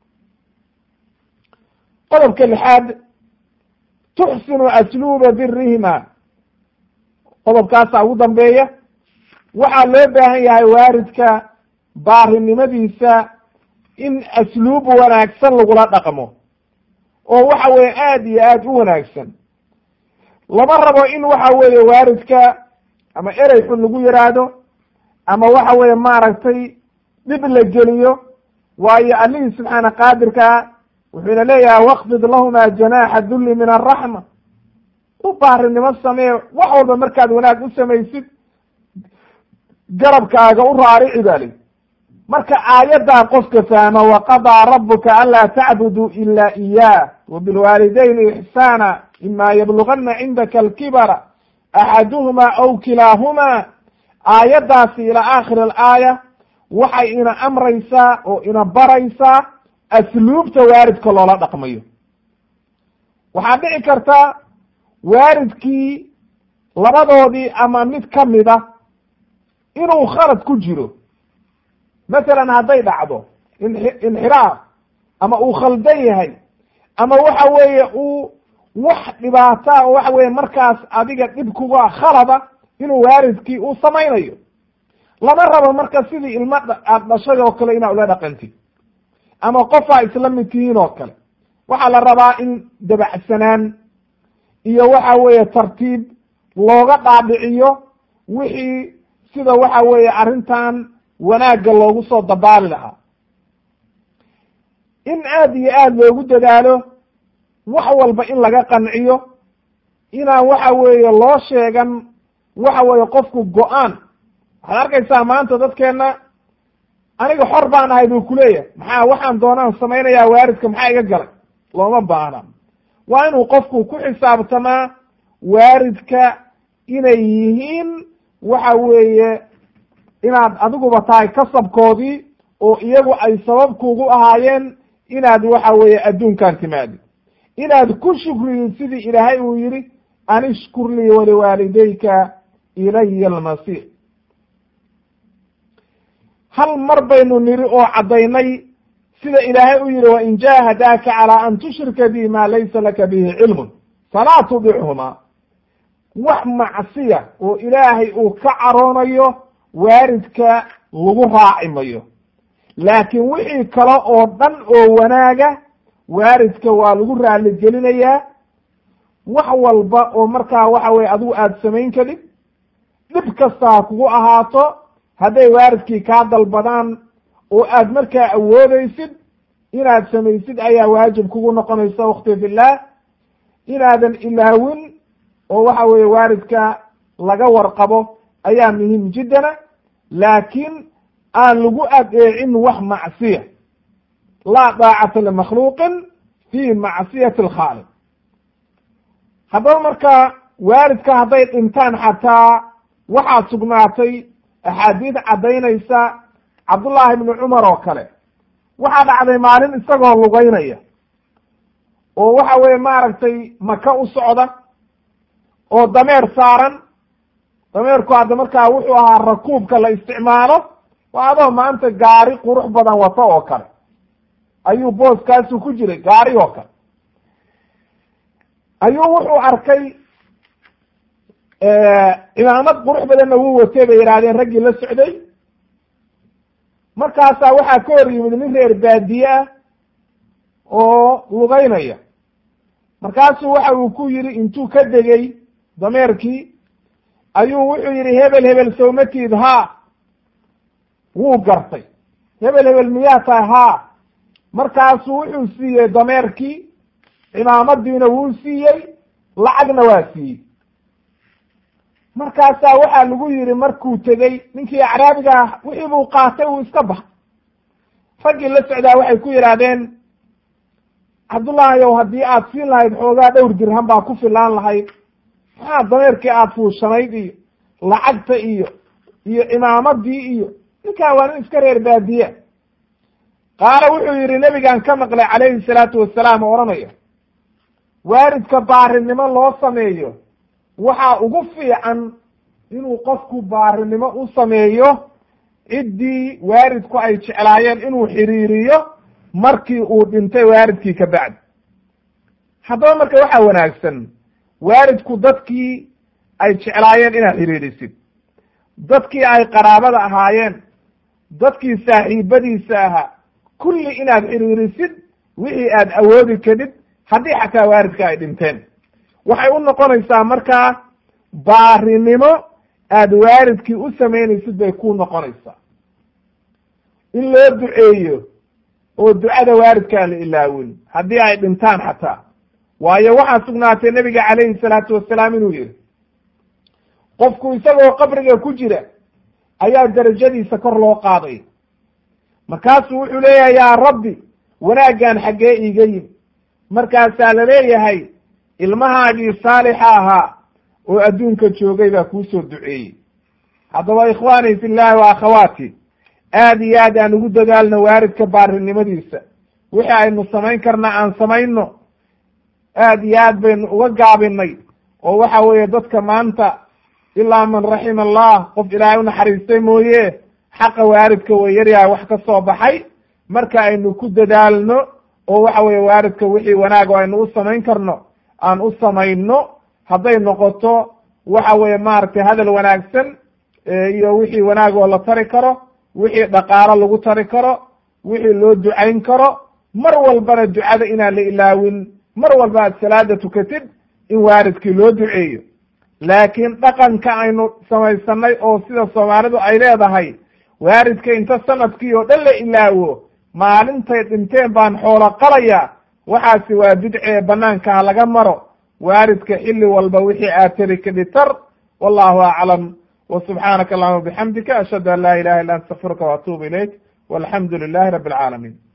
qodobka lixaad tuxsinu asluuba birihima qodobkaasaa ugu dambeeya waxaa loo baahan yahay waaridka baarinimadiisa in asluub wanaagsan lagula dhaqmo oo waxa weeye aada iyo aad u wanaagsan lama rabo in waxa weeye waaridka ama erey xun lagu yiraahdo ama waxa weeye maaragtay dhib la geliyo waayo allihii subxaana qaadirkaa wuxuuna leeyahay wakfid lahuma janaaxa dulli min araxma u baarinimo samee wax walba markaad wanaag u samaysid garabkaaga u raarici baa li marka aayaddaa qofka fahma waqadaa rabuka anlaa tacbuduu ila iyaah wabilwaalidayni ixsaana ima yablugana cindaka alkibara axaduhuma aw kilaahumaa aayaddaasi ilaa aakhiri alaaya waxay ina amraysaa oo ina baraysaa asluubta waaridka loola dhaqmayo waxaa dhici karta waaridkii labadoodii ama mid ka mida inuu khalad ku jiro masalan hadday dhacdo inxiraaf ama uu khaldan yahay ama waxa weeye uu wax dhibaata oo waxa weye markaas adiga dhib kuga khalada inuu waaridkii uu samaynayo lama rabo marka sidii ilmo aada dhashay oo kale inaad ula dhaqantid ama qofaa isla mid tihiin oo kale waxaa la rabaa in dabacsanaan iyo waxa weeye tartiib looga dhaadhiciyo wixii sida waxa weeye arrintan wanaagga loogu soo dabaali lahaa in aada iyo aada loogu dadaalo wax walba in laga qanciyo inaan waxa weeye loo sheegan waxa weeye qofku go-aan waxaad arkaysaa maanta dadkeenna aniga xor baan ahay buu kuleeyahay maxaa waxaan doonaan samaynayaa waaridka maxaa iga galay looma baahna waa inuu qofku ku xisaabtamaa waaridka inay yihiin waxa weeye inaad adiguba tahay kasabkoodii oo iyagu ay sabab kugu ahaayeen inaad waxa weeye adduunkan timaadi inaad ku shukriyin sidii ilaahay uu yihi an ishkur lii waliwaalidayka ilaya almasiir hal mar baynu niri oo caddaynay sida ilaahay u yihi wain jahadaaka calaa an tushrika bi ma laysa laka bihi cilmun falaa tudichuma wax macsiya oo ilaahay uu ka caroonayo waaridka lagu raaci mayo laakiin wixii kale oo dhan oo wanaaga waaridka waa lagu raali gelinayaa wax walba oo markaa waxa weye adigu aada samayn kadib dhib kasta ha kugu ahaato hadday waaridkii kaa dalbadaan oo aad markaa awoodeysid inaad samaysid ayaa waajib kugu noqonaysa wakti fillah inaadan ilaawin oo waxa weeye waaridka laga warqabo ayaa muhim jiddana laakiin aan lagu adeecin wax macsiya laa daacata limakhluuqin fi macsiyati alkhaaliq haddaba marka waaridka hadday dhintaan xataa waxaa sugnaatay axaadiid caddaynaysa cabdullaahi ibnu cumar oo kale waxaa dhacday maalin isagoo lugeynaya oo waxa weeye maaragtay maka u socda oo dameer saaran dameerku hadda markaa wuxuu ahaa rakuubka la isticmaalo waa adoo maanta gaari qurux badan wato oo kale ayuu booskaasu ku jiray gaari oo kale ayuu wuxuu arkay cimaamad qurux badanna wuu watay bay yidhahdeen raggii la socday markaasaa waxaa ka hor yimid nin reer baadiye ah oo lugeynaya markaasuu waxa uu ku yidhi intuu ka degey dameerkii ayuu wuxuu yidhi hebel hebel sawmatiid haa wuu gartay hebel hebel miyaa tahay haa markaasuu wuxuu siiyey dameerkii cimaamadiina wuu siiyey lacagna waa siiyey markaasaa waxaa lagu yidhi markuu tegey ninkii acraabiga ah wixii buu qaatay uu iska baxay raggii la socdaa waxay ku yidhaahdeen cabdullaahi ow haddii aad siin lahayd xoogaa dhowr dirham baa ku filaan lahayd maxaa dameerkii aada fuushanayd iyo lacagta iyo iyo cimaamadii iyo ninkaa waa nin iska reer baadiye qaala wuxuu yidhi nebigan ka maqlay calayhi salaatu wasalaam oo odhanaya waaridka baarinimo loo sameeyo waxaa ugu fiican inuu qofku baarinimo u sameeyo ciddii waalidku ay jeclaayeen inuu xiriiriyo markii uu dhintay waalidkii ka bacdi haddaba marka waxaa wanaagsan waalidku dadkii ay jeclaayeen inaad xiriirisid dadkii ay qaraabada ahaayeen dadkii saaxiibadiisa ahaa kulli inaad xiriirisid wixii aad awoodi kadid haddii xataa waalidka ay dhinteen waxay u noqonaysaa markaa baarinimo aad waalidkii u samaynaysid bay ku noqonaysaa in loo duceeyo oo ducada waalidkaa la ilaawin haddii ay dhintaan xataa waayo waxaa sugnaatay nebiga calayhi salaatu wasalaam inuu yihi qofku isagoo qabriga ku jira ayaa darajadiisa kor loo qaaday markaasuu wuxuu leeyahay yaa rabbi wanaaggan xaggee iiga yimi markaasaa la leeyahay ilmahaagii saalixa ahaa oo adduunka joogay baa kuusoo duceeyey haddaba ikhwaanii fi llahi wa akhawaati aad iyo aad aan ugu dadaalno waalidka baarinimadiisa wixii aynu samayn karna aan samayno aad iyo aad baynu uga gaabinay oo waxa weeye dadka maanta ilaa man raxima allah qof ilaahay u naxariistay mooye xaqa waalidka way yaryahay wax ka soo baxay marka aynu ku dadaalno oo waxa weeye waalidka wixii wanaag oo aynu u samayn karno aan u samayno hadday noqoto waxa weeye maaragtay hadal wanaagsan iyo wixii wanaag oo la tari karo wixii dhaqaalo lagu tari karo wixii loo ducayn karo mar walbana ducada inaan la ilaawin mar walba aad salaada tukatid in waalidkii loo duceeyo laakiin dhaqanka aynu samaysanay oo sida soomaalidu ay leedahay waalidka inta sanadkii oo dhan la ilaawo maalintay dhinteen baan xoolo qalaya waxaasi waa bidcee banaanka ha laga maro waalidka xilli walba wixii aad tari kadhitar wallahu aclam wa subxaanaka allahuma bixamdika ashhadu an laa ilaha illa anta astaqfiruka waatuubu ilayk walxamdu lilahi rabi alcaalamiin